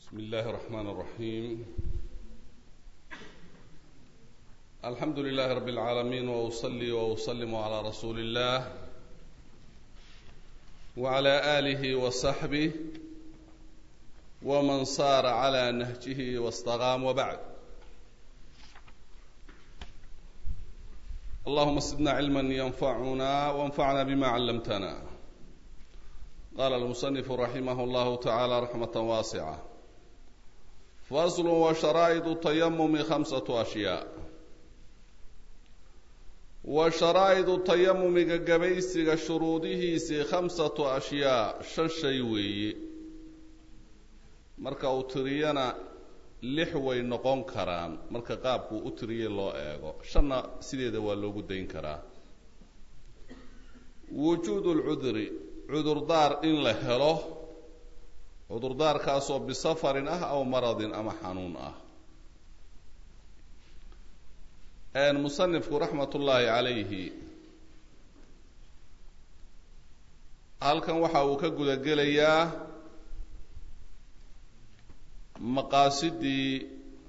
بسم الله الرحمن الرحيم الحمد لله رب العالمين واصلي واسلم على رسول الله وعلى اله وصحبه ومن صار على نهجه واستقام وبعد اللهم زدنا علما ينفعنا وانفعنا بما علمتنا قال المصنف رحمه الله تعالى رحمة واسعة فصل وشرائط التيمم خمسة أشياء وشرائط التيمم قبيسك شروطه سي خمسة أشياء ششيوي marka uu tiriyana lix way noqon karaan marka qaabkuu u tiriyey loo eego shanna sideeda waa loogu dayn karaa wujuudu lcudri cudurdaar in la helo cudurdaarkaasoo bisafarin ah aw maradin ama xanuun ah musanifku raxmat ullaahi calayhi halkan waxa uu ka guda gelayaa maqaasidii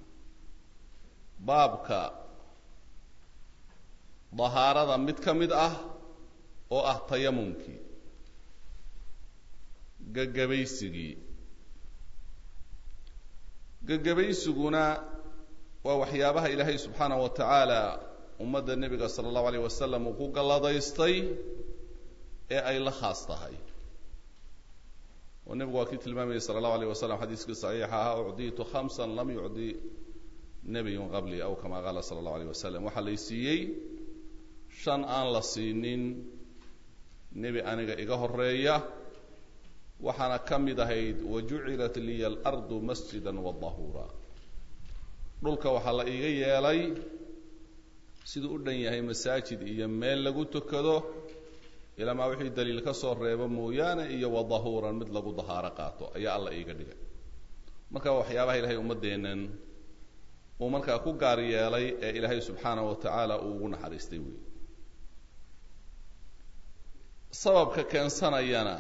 baabka dahaarada mid ka mid ah oo ah tayamumkii gagabaysigii gagabaysiguna waa waxyaabaha ilaahay subxaanahu wa tacaala ummadda nebiga sala allahu alayh wasalam uu ku galladaystay ee ay la khaas tahay oo nebigu waa kii tilmaamayay sala allahu alayh wasalam xadiiskii saxiixa ahaa ucdiitu khamsan lam yucdi nebiyun qabli aw kama qaala sala allahu alayh wasalam waxaa lay siiyey shan aan la siinin nebi aniga iga horeeya waxaana ka mid ahayd wajucilat liya alardu masjida wadahuura dhulka waxaa la iiga yeelay siduu u dhan yahay masaajid iyo meel lagu tukado ilamaa wixii daliil ka soo reebo mooyaane iyo wadahuuran mid lagu dahaaro qaato ayaa alla iiga dhigay marka waxyaabaha ilaahay ummaddeennan uu markaa ku gaar yeelay ee ilaahay subxaanahu wa tacaala uu ugu naxariistay wey sababka keensanayana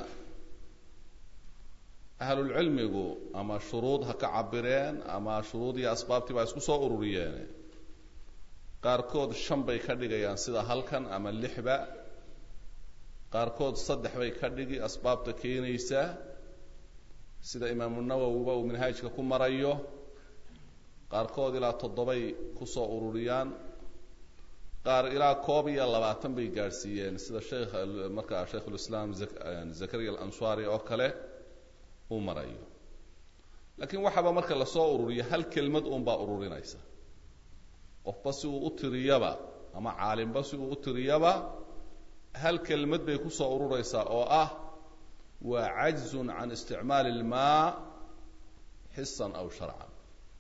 ahlulcilmigu ama shuruud ha ka cabireen ama shuruud iyo asbaabtii baa isku soo ururiyeene qaarkood shan bay ka dhigayaan sida halkan ama lixba qaarkood saddex bay ka dhigi asbaabta keenaysa sida imaamu nawowiba uu minhaajka ku marayo qaarkood ilaa toddobay kusoo ururiyaan qaar ilaa koob iyo labaatan bay gaadhsiiyeen sida sheekh markaa shaykhulislaam zakariya alansari oo kale uu marayo laakiin waxaaba marka lasoo ururiyo hal kelmad uunbaa ururinaysa qofba si uu u tiriyaba ama caalimba si uu u tiriyaba hal kelmad bay kusoo ururaysaa oo ah waa cajzun can isticmaali ilmaa xisan aw sharcan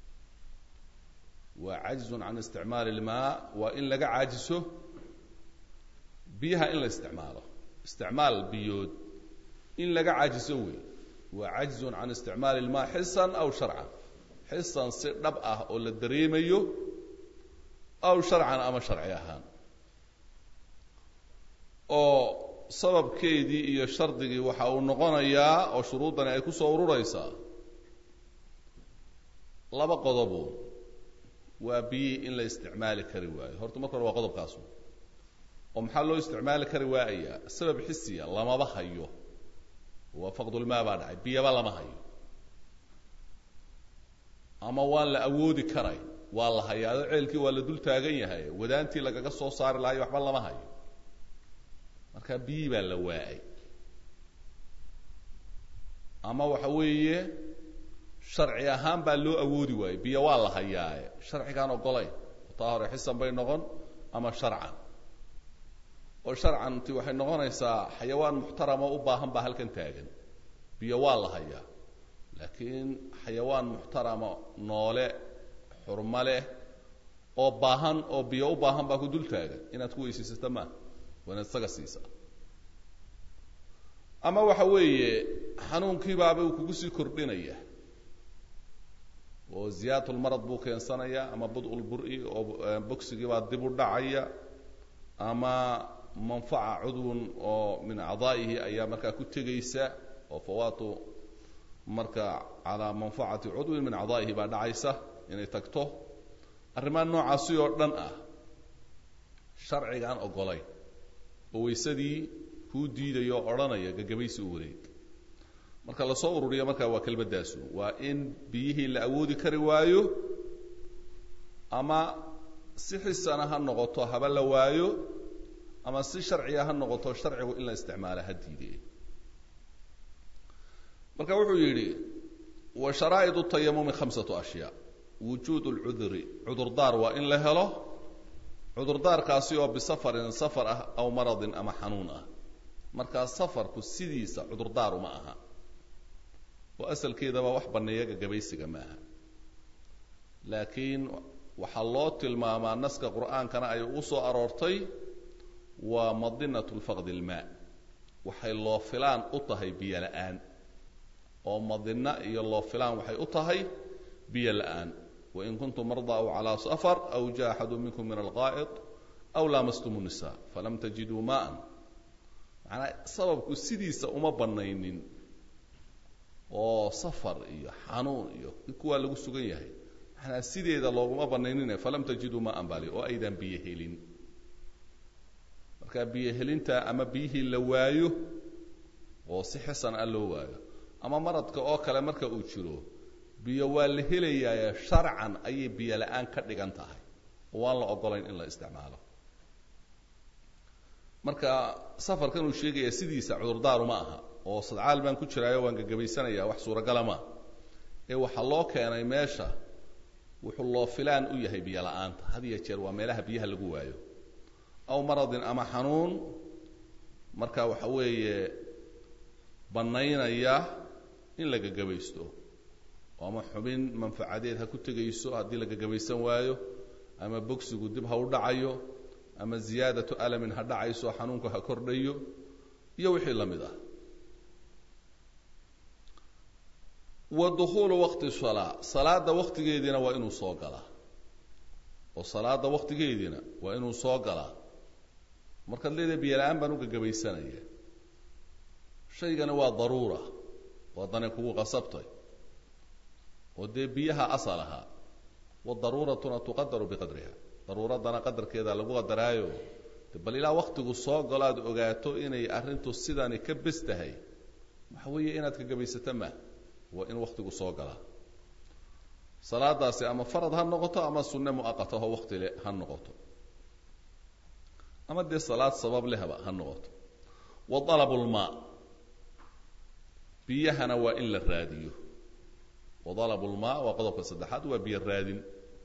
waa cajzun can isticmaali ilmaa waa in laga caajiso biyaha in la isticmaalo isticmaal biyood in laga caajiso wey waa cajzun can isticmaali ilmaa xisan aw sharcan xisan si dhab ah oo la dareemayo aw sharcan ama sharci ahaan oo sababkeedii iyo shardigii waxa uu noqonayaa oo shuruuddani ay ku soo ururaysaa laba qodobu waa biyihii in la isticmaali kari waayo horta marka hore waa qodobkaasu oo maxaa loo isticmaali kari waayayaa sabab xisiya lamaba hayo waa faqdulmaa baa dhacay biyaba lama hayo ama waan la awoodi karay waa la hayaado ceelkii waa la dul taagan yahay wadaantii lagaga soo saari lahayo waxba lama hayo marka biyii baa la waa'ay ama waxa weeye sharci ahaan baa loo awoodi waayey biyo waa la hayaaye sharcigaan ogolayn taa hore xisan bay noqon ama sharcan oo sharcanti waxay noqonaysaa xayawaan muxtarama u baahan baa halkan taagan biyo waa la hayaa laakiin xayawaan muxtarama noole xurmo leh oo baahan oo biyo u baahan baa ku dul taagan inaad ku weysaysato maa waa inaad isaga siisaa ama waxa weeye xanuunkiibaaba uu kugu sii kordhinaya oo ziyaadulmarad buu keensanayaa ama bud-ulbur-i oo bogsigii baa dib u dhacaya ama manfaca cudwun oo min acdaa'ihi ayaa markaa ku tegaysa oo fawaatu marka calaa manfacati cudwin min acdaa'ihi baa dhacaysa inay tagto arrimaha noocaasi oo dhan ah sharcigaan ogolayn oo waysadii kuu diidayo oo odhanaya gagabaysi u wareeg marka lasoo ururiyo markaa waa kelmaddaasu waa in biyihii la awoodi kari waayo ama si xisana ha noqoto haba la waayo ama si sharciga ha noqoto sharcigu in la isticmaala ha diide marka wuxuu yidhi wa sharaa'id tayamumi khamsatu ashyaa wujuud lcudri cudurdaar waa in la helo cudurdaarkaasi oo bisafarin safar ah aw maradin ama xanuun ah markaa safarku sidiisa cudurdaar uma aha oo asalkeedaba wax banneeya gagabaysiga maaha laakiin waxaa loo tilmaamaa naska qur'aankana ay u soo aroortay waa madinatu lfaqdi ilmaa waxay loo filaan u tahay biyo la'aan oo madina iyo loo filaan waxay u tahay biyo la'aan wain kuntum mardaa aw calaa safar aw jaa axadu minkum min alqaa'id aw laamastum nisa falam tajiduu maa'an macnaa sababku sidiisa uma bannaynin oo safar iyo xanuun iyo kuwaa lagu sugan yahay manaa sideeda looguma banaynine falam tajiduu maaan bali oo aydan biyo helin marka biyo helinta ama biyihii la waayo oo si xisan ah loo waayo ama maradka oo kale marka uu jiro biyo waa la helayaaye sharcan ayay biyo la-aan ka dhigan tahay oo waan la ogolayn in la isticmaalo marka safarkan uu sheegaya sidiisa cudurdaaru ma aha oo sadcaal baan ku jiraayo waan gagabaysanaya wax suuragala maa ee waxaa loo keenay meesha wuxuu loo filaan u yahay biyo la-aanta had iyo jeer waa meelaha biyaha lagu waayo aw maradin ama xanuun marka waxa weeye bannaynaya in la gagabaysto ama xubin manfacadeed ha ku tegayso haddii la gagabaysan waayo ama bogsigu dib ha u dhacayo ama ziyaadatu alamin ha dhacayso xanuunku ha kordhayo iyo wixii la mid ah wa dukhuulu waqti salaa salaada waqtigeediina waa inuu soo galaa oo salaada waqtigeediina waa inuu soo galaa markaad leedahay biyo la-aan baan u gagabaysanaya shaygani waa daruura waa dani kugu qasabtay oo dee biyaha asal ahaa wadaruuratuna tuqadaru biqadriha daruuradana qadarkeeda lagu qadaraayo de bal ilaa waktigu soo galo aad ogaato inay arrintu sidani ka bes tahay waxa weeye inaad kagabaysato ma waa in waktigu soo galaa salaadaasi ama farad ha noqoto ama sunne muaqata oo wakti le ha noqoto ama dee salaad sabab lehba ha noqoto wa dalabu lmaa biyahana waa in la raadiyo wa dalabu lmaa waa qodobka saddexaad waa biyo raadin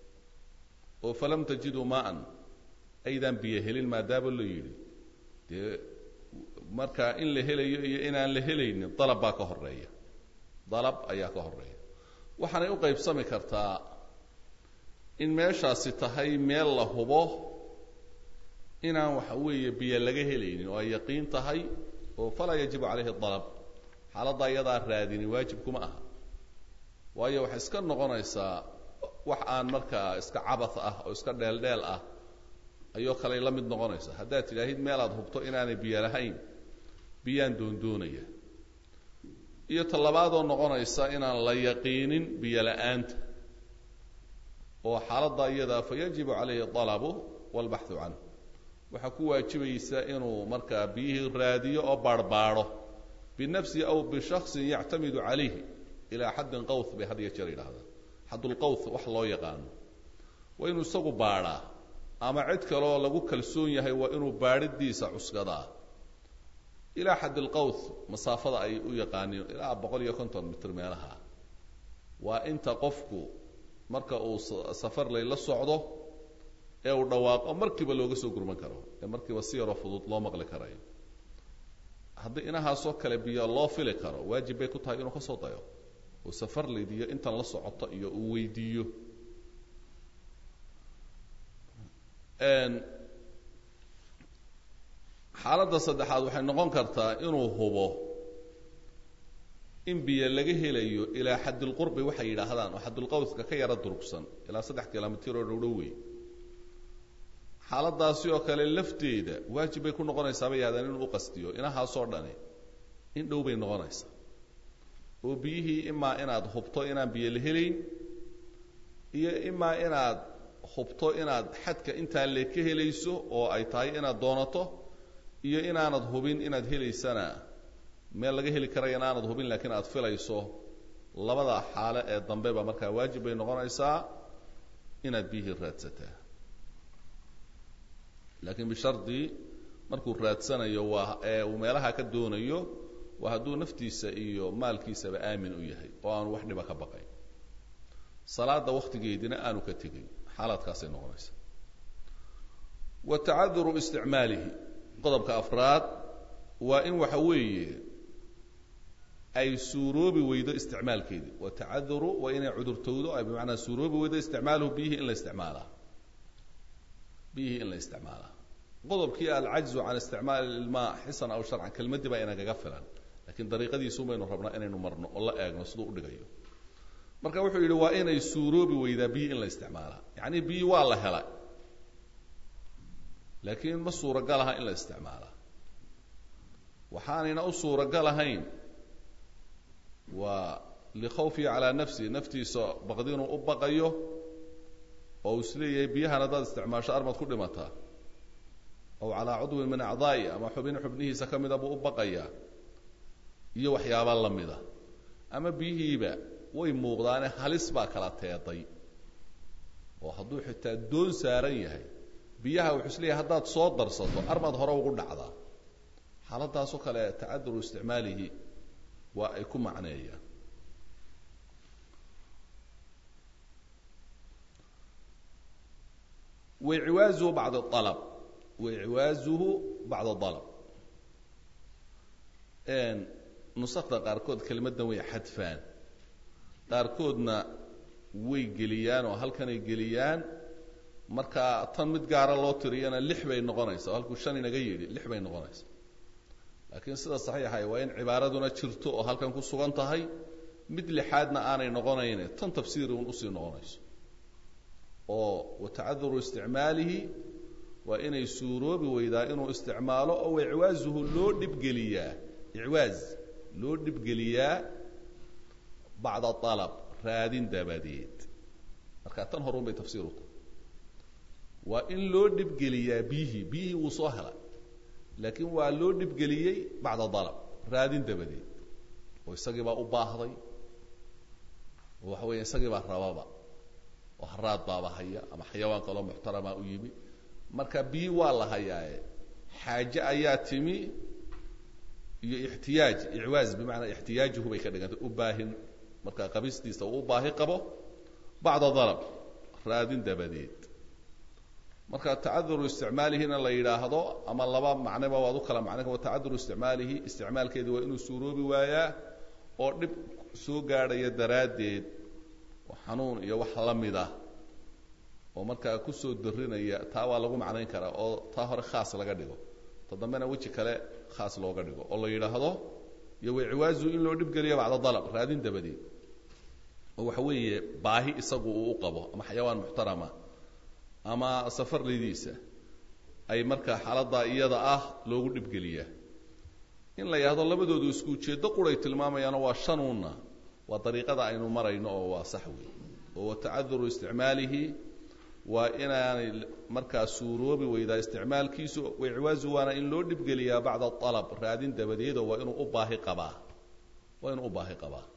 oo falam tajiduu maaan aydaan biyo helin maadaama la yidhi dee markaa in la helayo iyo inaan la helaynin dalab baa ka horeeya dalab ayaa ka horeeya waxaanay u qaybsami kartaa in meeshaasi tahay meel la hubo inaan waxa weeye biyo laga helaynin oo ay yaqiin tahay oo falaa yajibu calayhi dalab xaaladda iyadaa raadini waajib kuma aha waayo waxay iska noqonaysaa wax aan markaa iska cabath ah oo iska dheeldheel ah ayoo kaley la mid noqonaysa haddaad tidhaahid meel aad hubto inaanay biyo lahayn biyaan doondoonaya iyo tallabaadoo noqonaysa inaan la yaqiinin biyo la-aanta oo xaaladda iyadaa fa yajibu calayhi dalabu walbaxu canhu waxaa ku waajibaysa inuu markaa biyihii raadiyo oo baarhbaadho binafsihi aw bishaksin yactamidu calayhi ilaa xaddin qawth bay had iyo jeer yidhahdaan xaddulqawth wax loo yaqaano waa inuu isagu baadhaa ama cid kaleoo lagu kalsoon yahay waa inuu baadhidiisa cuskadaa ilaa xadd ilqawth masaafada ay u yaqaaniin ilaa boqol iyo konton mitr meelaha waa inta qofku marka uu safar layla socdo ee uu dhawaaqo markiiba looga soo gurman karo ee markiiba si yaroo fudud loo maqli karayo haddii inahaasoo kale biyo loo fili karo waajib bay ku tahay inuu ka soo dayo oo safar laydiyo intan la socoto iyo uu weydiiyo xaaladda saddexaad waxay noqon kartaa inuu hubo in biyo laga helayo ilaa xaddilqurbi waxay yidhaahdaan oo xaddulqawska ka yaro durugsan ilaa saddex kilomitir oo dhowdhow wey xaaladaasi oo kale lafteeda waajib bay ku noqonaysaa bay yahdaan inuu u qastiyo inahaasoo dhani in dhow bay noqonaysaa oo biyihii imaa inaad hubto inaan biyo la helayn iyo imaa inaad hubto inaad xadka intaa le ka helayso oo ay tahay inaad doonato iyo inaanad hubin inaad helaysana meel laga heli karaya inaanad hubin laakiin aad filayso labada xaale ee dambe ba markaa waajib bay noqonaysaa inaad biyihii raadsataa laakiin bishardi markuu raadsanayo waa ee uu meelaha ka doonayo waa hadduu naftiisa iyo maalkiisaba aamin u yahay oo aanu wax dhiba ka baqayn salaada waktigeedina aanu ka tegayn xaalaadkaasay noqonaysa wa tacaduru isticmaalihi qodobka afraad waa in waxa weeye ay suuroobi weydo isticmaalkeedii wa tacaduru waa inay cudurtowdo ay bimacnaa suuroobi weydo isticmaaluhu biyihii in la isticmaalaa biyihii in la isticmaalaa qodobkii alcajzu can isticmaali ilmaa xisan aw sharcan kelmaddii baa inagaga filan lakiin dariiqadiisuun baynu rabnaa inaynu marno oo la eegno siduu udhigayo marka wuxuu yidhi waa inay suuroobi weydaa biyi in la isticmaalaa yacni biyi waa la helay laakiin ma suuragal aha in la isticmaalaa waxaanayna u suuragal ahayn waa likhawfihi calaa nafsihi naftiisa baqdi inuu u baqayo oo uu isleeyahay biyahan haddaad isticmaasho armad ku dhimataa aw calaa cudwin min acdaa'i ama xubin xubnihiisa ka mida buu u baqayaa iyo waxyaaba la mida ama biyihiiba way muuqdaane halis baa kala teeday oo hadduu xitaa doon saaran yahay biyaha wuxuu isleeyahay haddaad soo darsato armad hore ugu dhacdaa xaaladaasoo kale tacaduru isticmaalihi waa ay ku macneeyaan waiciwaazuhu bacd alab waiciwaazuhu bacda alab nusakda qaarkood kelimaddan way xadfaan qaarkoodna way geliyaan oo halkanay geliyaan marka tan mid gaara loo tiriyana lix bay noqonaysa oo halkuu shan inaga yidhi lix bay noqonaysa laakiin sida saxiixay waa in cibaaraduna jirto oo halkan ku sugan tahay mid lixaadna aanay noqonayne tan tafsiiri un usii noqonayso oo watacaduru isticmaalihi waa inay suuroobi weydaa inuu isticmaalo oo icwaazuhu loo dhibgeliyaa icwaaz loo dhibgeliyaa bacda alab raadin dabadeed marka tan horun bay tafsiir u tahay waa in loo dhibgeliyaa biyihii biyihii wuu soo helay laakiin waa loo dhibgeliyey bacda dalab raadin dabadeed oo isagii baa u baahday oo waxa weya isagii baa rababa oo haraad baaba haya ama xayawaan kaloo muxtarama u yimi marka biyi waa la hayaaye xaaje ayaa timi iyo ixtiyaaj icwaaz bimacnaa ixtiyaajuhu bay ka dhigantay u baahin marka qabistiisa uu u baahi qabo bacda dalab raadin dabadeed marka tacaduru isticmaalihina la yidhaahdo ama laba macneba waad u kala macna wa tacaduru isticmaalihi isticmaalkeedi waa inuu suuroobi waayaa oo dhib soo gaadhaya daraaddeed oo xanuun iyo wax la mid ah oo markaa kusoo darinaya taa waa lagu macnayn karaa oo taa hore khaas laga dhigo ta dambena weji kale khaas looga dhigo oo la yidhaahdo iyo waciwaazu in loo dhibgeliyo bacda dalab raadin dabadeed oo waxa weeye baahi isagu uu u qabo ama xayawaan muxtarama ama safarlidiisa ay markaa xaaladdaa iyada ah loogu dhibgeliyaa in la yidhahdo labadoodu isku ujeeddo quray tilmaamayaano waa shanuunna waa dariiqada aynu marayno oo waa sax wey oo watacaduru isticmaalihi waa inaanay markaa suuroobi weydaa isticmaalkiisu wiciwaazu waana in loo dhibgeliyaa bacda alab raadin dabadeedoo waa inuu u baahi qabaa waa inuu u baahi qabaa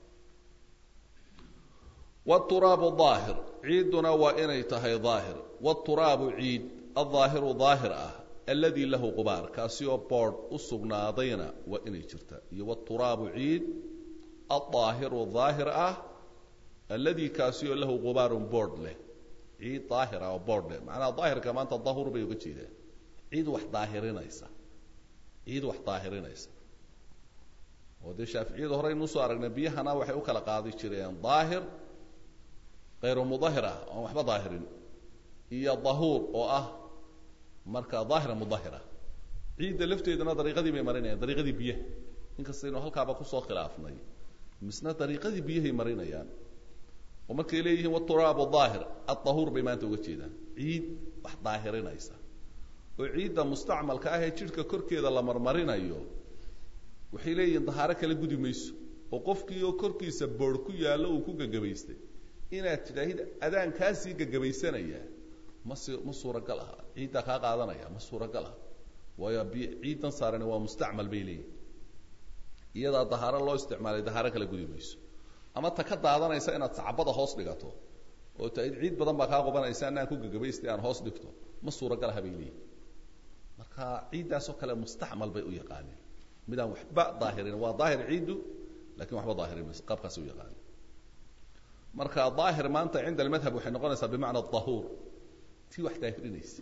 wturaabu daahir ciidduna waa inay tahay daahir wturaabu ciid aldaahiru daahir ah alladii lahu qubaar kaasi oo boodh u sugnaadayna waa inay jirta iyo wturaabu ciid aldaahiru daahir ah alladii kaasi oo lahu qubaarun boodh leh ciid daahir ah oo boodh leh macnaha daahirka maanta dahur bay uga jeedaan ciid wax daahirinaysa ciid wax daahirinaysa oo dee shaaficiyadu horeynu usoo aragnay biyahana waxay u kala qaadi jireen daahir kayru mudahir ah oan waxba daahirin iyo dahuur oo ah marka daahira mudahira ciidda lafteeduna dariiqadii bay marinayaan dariiqadii biyaha inkastaynu halkaaba kusoo khilaafnay misna dariiqadii biyahay marinayaan oo markay leeyihiin waturaabu daahir adahuur bay maanta uga jeedaan ciid wax daahirinaysa oo ciidda mustacmalka ah ee jidhka korkeeda la marmarinayo waxay leeyihiin dahaaro kala gudi mayso oo qofkii oo korkiisa boor ku yaallo uu ku gagabaystay inaad tidhaahid adaan kaasii gagabaysanaya ma si ma suuragal aha ciiddaa kaa qaadanaya ma suuragal aha waayo bi ciiddan saarani waa mustacmal bay leeyihin iyadaa dahaaro loo isticmaalay dahaaro kala gudi mayso ama ta ka daadanaysa inaad sacbada hoos dhigato oo ta ciid badan baa kaa qubanaysa anaan ku gagabaystay aan hoos dhigto ma suuragal aha bay leeyihin marka ciiddaasoo kale mustacmal bay u yaqaaneen midaan waxba daahirin waa daahir ciiddu lakin waxba daahirin mayso qaabkaasi u yaqaaneen marka daahir maanta cinda almadhab waxay noqonaysaa bimacna dahuur tii wax daahirinaysa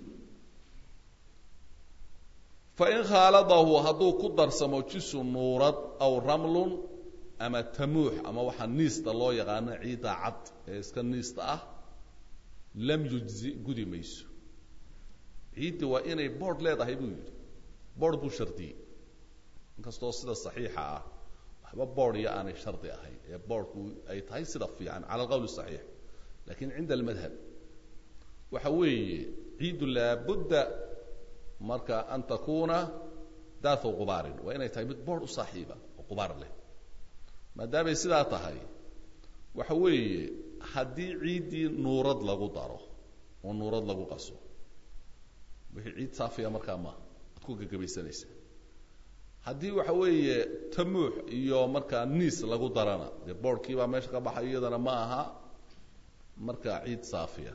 fain khaaladahu hadduu ku darsamo jisu nuurad aw ramlun ama tamuux ama waxaa niista loo yaqaano ciidda cad ee iska niista ah lam yujzi gudi mayso ciiddi waa inay board leedahay buu yidhi board buu shardiyey inkastoo sida saxiixa ah waxba board iyo aanay shardi ahayn ee boardku ay tahay sida fiican cala alqowl saxiix lakin cinda almadhab waxa weeye ciiddu laabudda marka an takuna daathu qubaarin waa inay tahay mid board u saaxiiba oo qubaar leh maadaamay sidaa tahay waxa weeye haddii ciiddii nuurad lagu daro oo nuurad lagu qaso wixii ciid saafiya markaa maaha ad ku gagabaysanaysaa haddii waxa weeye tamuux iyo markaa niis lagu darana dee boardkii baa meesha ka baxay iyadana ma aha markaa ciid saafiya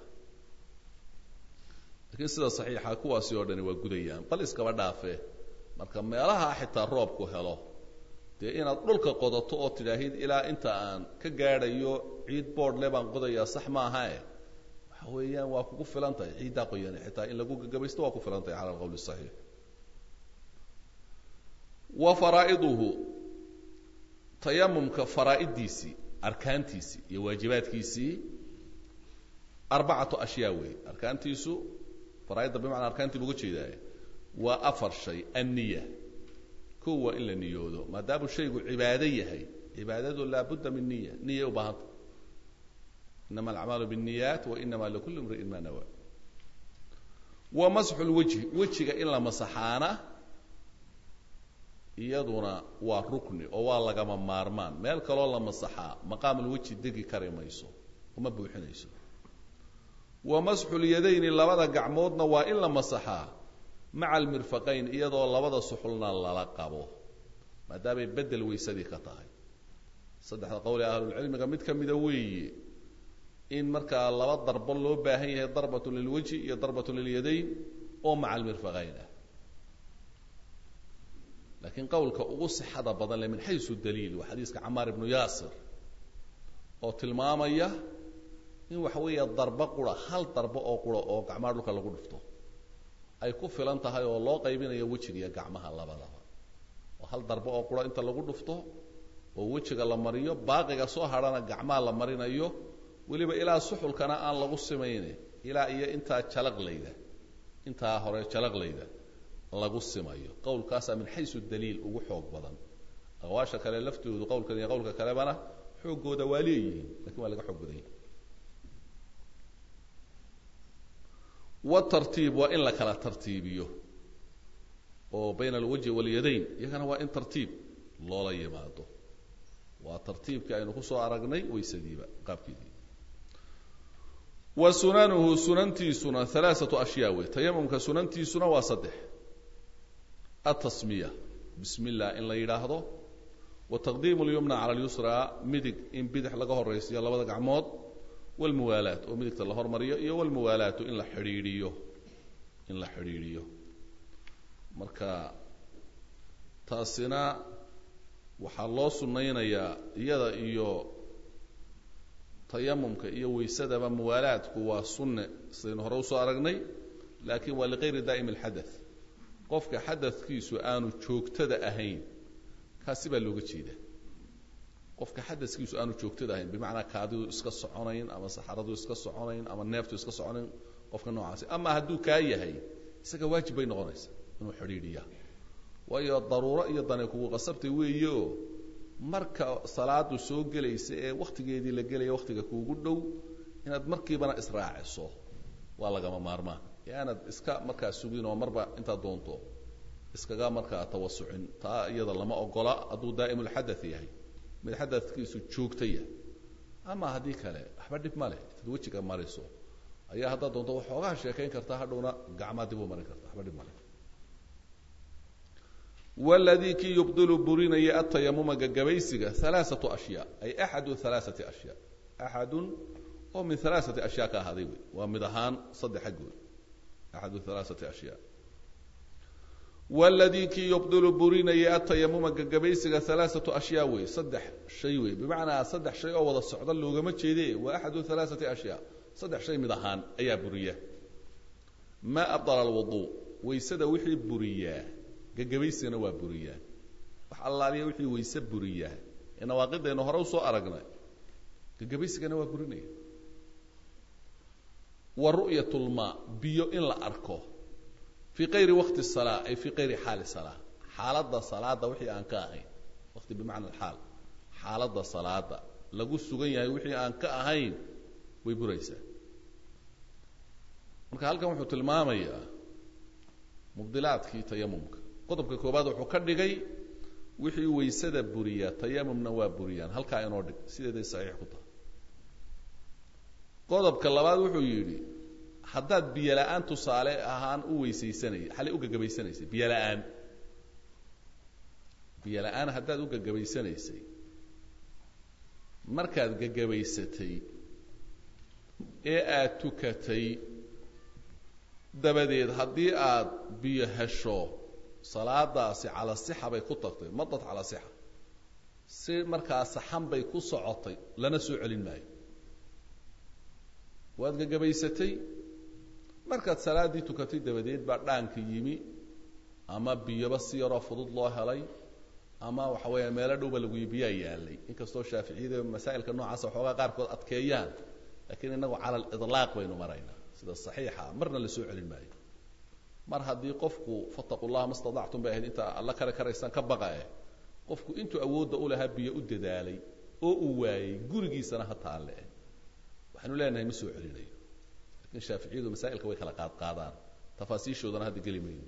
lakiin sida saxiixa kuwaasi oo dhani waa gudayaan bal iskaba dhaafe marka meelaha xitaa roobku helo dee inaad dhulka qodato oo tidhaahid ilaa inta aan ka gaadhayo ciid board le baan qodayaa sax maahae waxa weeyaan waa kugu filan tahay ciiddaa qoyane xitaa in lagu gagabaysto waa ku filan tahay cala alqowl saxiix wa faraa'iduhu tayamumka faraa'iddiisii arkaantiisii iyo waajibaadkiisii arbacatu ashyaa wey arkaantiisu faraaidda bimacnaa arkaantii buga jeedaaye waa afar shay anniya kow waa in la niyoodo maadaamuu shaygu cibaado yahay cibaadadu laabudda min niya niyay u baahanta inama alacmaalu biاniyaat wa inama likuli imri'in ma nawa wa masxu lwajhi wejiga in la masaxaana iyaduna waa rukni oo waa lagama maarmaan meel kaloo la masaxaa maqaamulwejhi degi kari mayso uma buuxinayso wa masxu lyadayni labada gacmoodna waa in la masaxaa maca almirfaqayn iyadoo labada suxulna lala qabo maadaamay bedel weysadii ka tahay saddexda qowl ee ahlulcilmiga mid ka mida weeye in markaa laba darbo loo baahan yahay darbatun lilwajhi iyo darbatun lilyadayn oo maca almirfaqayn ah laakiin qowlka ugu sixada badan le min xaysu daliil waa xadiiska camaar ibnu yaasir oo tilmaamaya in waxa weeya darbo qura hal darbo oo qura oo gacmaha dhulka lagu dhufto ay ku filan tahay oo loo qaybinayo wejiga iyo gacmaha labadaba oo hal darbo oo qura inta lagu dhufto oo wejiga la mariyo baaqiga soo hadhana gacmaha la marinayo weliba ilaa suxulkana aan lagu simayne ilaa iyo intaa jalaqlayda intaa hore jalaqlayda lagu simayo qowlkaasaa min xaysu daliil ugu xoog badan aqwaasha kale laftoodu qowlkan iyo qowlka kalebana xooggooda waa leeyihiin lakin waa laga xoog badan yahi watartiib waa in la kala tartiibiyo oo bayna alwajhi walyadayn iyagana waa in tartiib loola yimaado waa tartiibkii aynu kusoo aragnay waysadiiba qaabkeedii wa sunanuhu sunantiisuna alaaatu ashyaa wey tayamumka sunantiisuna waa saddex atasmiya bismi illah in la yidhaahdo wa taqdiimu lyumna cala lyusraa midig in bidix laga horaysiyo labada gacmood walmuwaalaat oo midigta la hormariyo iyo walmuwaalaatu in la xidhiidhiyo in la xidhiidhiyo marka taasina waxaa loo sunnaynayaa iyada iyo tayamumka iyo waysadaba muwaalaadku waa sunne sidaynu hore usoo aragnay laakiin waa liqayri daa'im alxadath qofka xadadkiisu aanu joogtada ahayn kaasi baa looga jeeda qofka xadaskiisu aanu joogtada ahayn bimacnaa kaadidu iska soconayn ama saxaradu iska soconayn ama neeftu iska soconayn qofka noocaasi ama hadduu kaa yahay isaga waajib bay noqonaysa inuu xidhiidhiya waayo daruuro iyo dani kugu qasabtay weeye oo marka salaadu soo gelaysa ee waktigeedii la gelaya waktiga kuugu dhow inaad markiibana israaciso waa lagama maarmaan ee aanad iska markaa sugin oo marba intaad doonto iskaga markaa tawasucin taa iyada lama ogola hadduu daa'imulxadath yahay mid xadadkiisu joogtaya ama haddii kale waxba dhib ma leh intaad wejiga mariso ayaa haddaad doonto waxoogaa sheekayn kartaa hadhowna gacmaa dib u marin karta waxba dhib ma leh wladii kii yubdilu burinaya atayamuma gagabaysiga alaaatu ashyaa ay axadu alaaati ashyaa axadun oo min alaaati ashyaa ka ahaaday wey waa mid ahaan saddex xaggood axadu alaaati ashyaa wladii kii yubdilu burinaya atayamuma gagabaysiga alaaatu ashyaa wey saddex shay wey bimacnaa saddex shay oo wada socda loogama jeede waa axadu alaaati ashyaa saddex shay mid ahaan ayaa buriya ma abdala alwuduu waysada wixii buriyaa gagabaysigana waa buriyaa wax allaaliya wixii wayse buriyaa ee nawaaqidaynu hore usoo aragnay gagabaysigana waa burinaya wa ru'yat lmaa biyo in la arko fii kayri waqti salaa ay fii kayri xaali salaa xaaladda salaada wixii aan ka ahayn waqti bimacna alxaal xaaladda salaada lagu sugan yahay wixii aan ka ahayn way buraysaa marka halkan wuxuu tilmaamayaa mubdilaadkii tayamumka qodobka koobaad wuxuu ka dhigay wixii waysada buriya tayamumna waa buriyaan halkaa inoo dhig sideeday saxiix ku tahay qodobka labaad wuxuu yidhi haddaad biyo la-aan tusaale ahaan u weysaysanay xalay u gagabaysanaysay biyo la-aan biyo la-aan haddaad u gagabaysanaysay markaad gagabaysatay ee aada tukatay dabadeed haddii aad biyo hesho salaadaasi cala sixa bay ku tagtay madad cala sixa si markaa saxan bay ku socotay lana soo celin maayo waad gagabaysatay markaad salaaddii tukatay dabadeed baa dhaanka yimi ama biyoba si yaroo fudud loo helay ama waxa weeya meelo dhowba lagu biyaa yaalay inkastoo shaaficiyada masaa'ilka noocaasa waxoogaa qaarkood adkeeyaan lakiin inagu cala lidlaaq baynu maraynaa sida saxiixa marna la soo celin maayo mar haddii qofku fataqu llaha ma stadactum bay ahayd intaa alla kare karaysaan ka baqae qofku intuu awoodda u lahaa biyo u dadaalay oo uu waayey gurigiisana ha taalle waxaanu leenahay ma soo celinayo lakiin shaaficiyadu masaa'ilka way kala qaad qaadaan tafaasiishoodana hadda geli mayno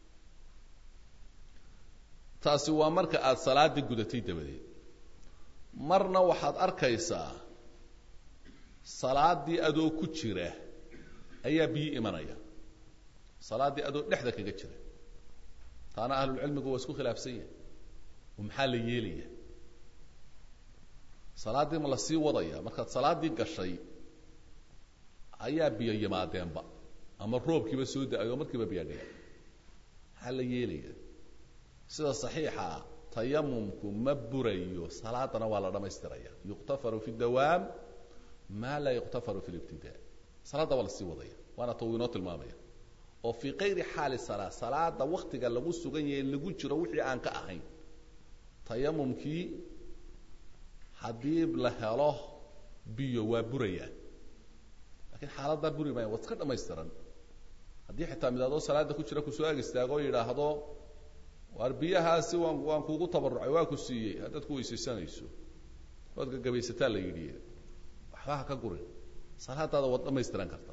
taasi waa marka aada salaada gudatay dabadeed marna waxaad arkaysaa salaaddii adoo ku jira ayaa biyo imanaya salaaddii adoo dhexda kaga jira taana ahlulcilmigu waa isku khilaafsan yahay oo maxaa la yeelaya salaaddii ma la sii wadaya markaad salaaddii gashay ayaa biyo yimaadeenba ama roobkiiba soo da-ay oo markiiba biyaadhaya maxaa la yeelaya sida saxiixa tayamumku ma burayo salaadana waa la dhamaystiraya yuqtafaru fi dawaam ma laa yuqtafaru fi libtida salaadda waa la sii wadaya waana ta uu inoo tilmaamaya oo fii kayri xaali salaa salaada waktiga lagu sugan yahay lagu jiro wixii aan ka ahayn tayamumkii haddii la helo biyo waa burayaan lakiin xaaladdaa buri maaya waa iska dhamaystiran haddii xitaa midaadoo salaada ku jira kusoo ag istaago o yidhaahdo waar biyahaasi waan waan kuugu tabarucay waa ku siiyey haddaad ku weysaysanayso waad gagabaysataa la yidhi waxba ha ka gurin salaadaada waad dhamaystiran kartaa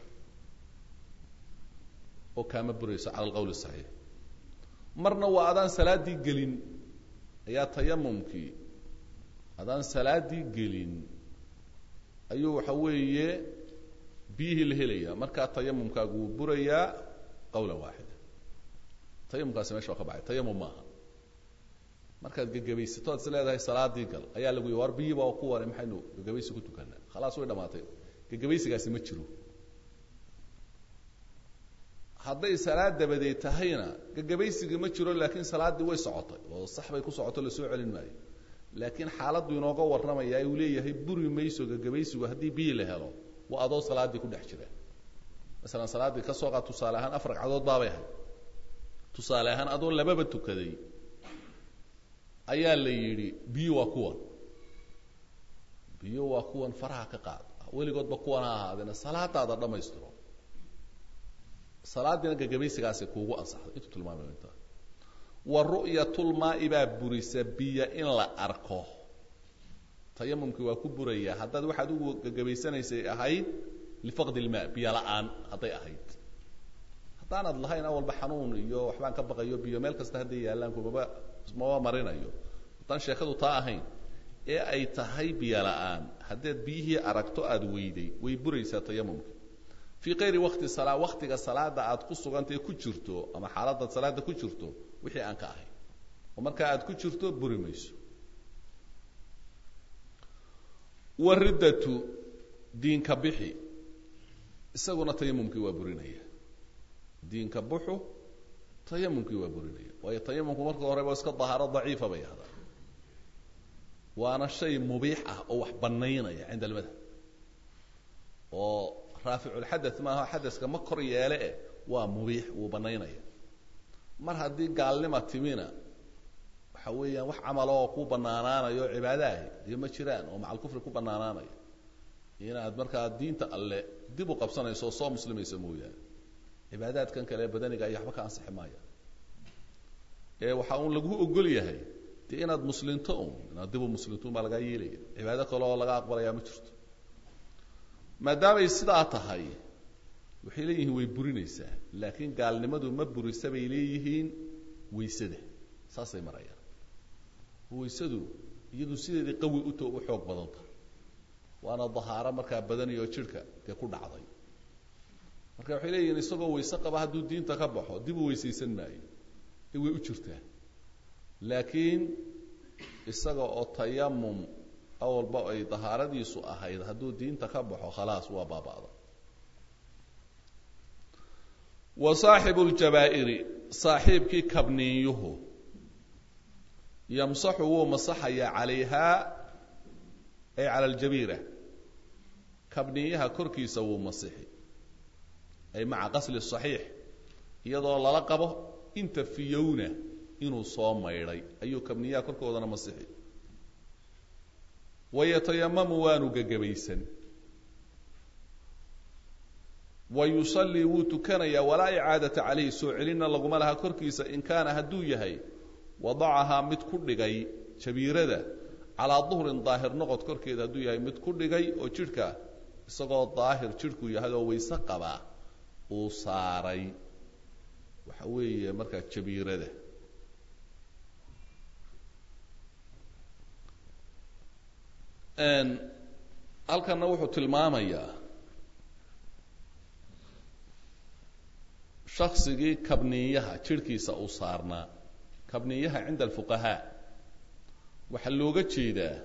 oo kaama burayso cala alqawl saxiix marna waa adaan salaaddii gelin ayaa tayamumkii adaan salaaddii gelin ayuu waxa weeye biyihii la helaya markaa tayamumkaagu wuu burayaa qawlan waaxida tayamumkaasi mesha waa ka baxay tayamum maaha markaad gagabaysato ad is leedahay salaadii gal ayaa lagu yii war biyiiba ku waray maxaynu gagabaysi ku tukanaa khalaas way dhamaatay gagabaysigaasi ma jiro hadday salaad dabadeed tahayna gagabaysiga ma jiro laakiin salaaddii way socotay oo sax bay ku socoto lasoo celin maayo laakiin xaaladdu inooga warramaya uu leeyahay buri mayso gagabaysigu haddii biyi la helo waa adoo salaaddii ku dhex jira masalan salaaddii ka soo qaad tusaale ahaan afar ragcadood baabay ahayd tusaale ahaan adoo lababa tukaday ayaa la yidhi biyo waa kuwan biyo waa kuwan faraha ka qaad weligoodba kuwan ha ahaadeena salaadaada dhammaystiro salaadiina gagabaysigaasi kuugu ansaxday intuu tilmaamayo intaa wa ru'yatulmaa'i baa burisa biyo in la arko tayamumkii waa ku burayaa haddaad waxaad ugu gagabaysanaysay ahayd lifaqdi ilmaa biyo la-aan hadday ahayd haddaanad lahayn awalba xanuun iyo waxbaan ka baqayo biyo meel kasta hadday yaallaan kumaba maba marinayo haddaan sheekadu taa ahayn ee ay tahay biyo la-aan haddaad biyihii aragto aada weyday way buraysaa tayamumka fii kayri wakti salaa waktiga salaada aad ku sugantae ku jirto ama xaaladaad salaada ku jirto wixii aan ka ahayn oo markaa aad ku jirto buri mayso wariddatu diinka bixi isaguna tayamumkii waa burinaya diinka buxu tayamumkii waa burinaya waayo tayamumku marka horeba iska dahaaro daciifa bay ahdaa waana shay mubiix ah oo wax banaynaya cinda almadhab oo raaficulxadath maaha xadaska ma kor yeele eh waa mubiix wuu banaynaya mar haddii gaalnima timina waxa weeyaan wax camal oo ku banaanaanayo o cibaadaahi dee ma jiraan oo macal kufri ku banaanaanaya inaad markaa diinta alle dib u qabsanayso oo soo muslimayso mooyaane cibaadaadkan kale badaniga iyo waxba ka ansixi maaya ee waxaa uun lagu ogol yahay dee inaad muslinto un inaad dib u muslinto un baa lagaa yeelaya cibaado kale oo laga aqbalayaa ma jirto maadaamay sidaa tahay waxay leeyihiin way burinaysaa laakiin gaalnimadu ma burisa bay leeyihiin waysada saasay marayaan waysadu iyadu sideedii qawi uto u xoog badan tahay waana dahaaro markaa badaniyo jidhka dee ku dhacday marka waxay leeyihiin isagoo wayse qaba hadduu diinta ka baxo dib u weysaysan maayo ee way u jirtaa laakiin isaga oo tayamum awalba ay dahaaradiisu ahayd hadduu diinta ka baxo khalaas waa baaba'da wa saaxibu ljabaa'iri saaxiibkii kabniiyuhu yamsaxu wuu masaxayaa calayhaa ay cala aljabiira kabniyaha korkiisa wuu masixi ay maca qasli saxiix iyadoo lala qabo inta fiyowna inuu soo maydhay ayuu kabniyaha korkoodana masixi wayatayamamu waanu gegabaysan wa yusallii wuu tukanayaa walaa icaadata calayhi soo celinna laguma laha korkiisa in kaana hadduu yahay wadacahaa mid ku dhigay jabiirada calaa duhrin daahir noqod korkeeda hadduu yahay mid ku dhigay oo jidhka isagoo daahir jidhku yahay oo wayse qabaa uu saaray waxa weeye markaa jabiirada halkanna wuxuu tilmaamayaa shaksigii kabniyaha jidhkiisa uu saarnaa kabniyaha cinda alfuqahaa waxaa looga jeedaa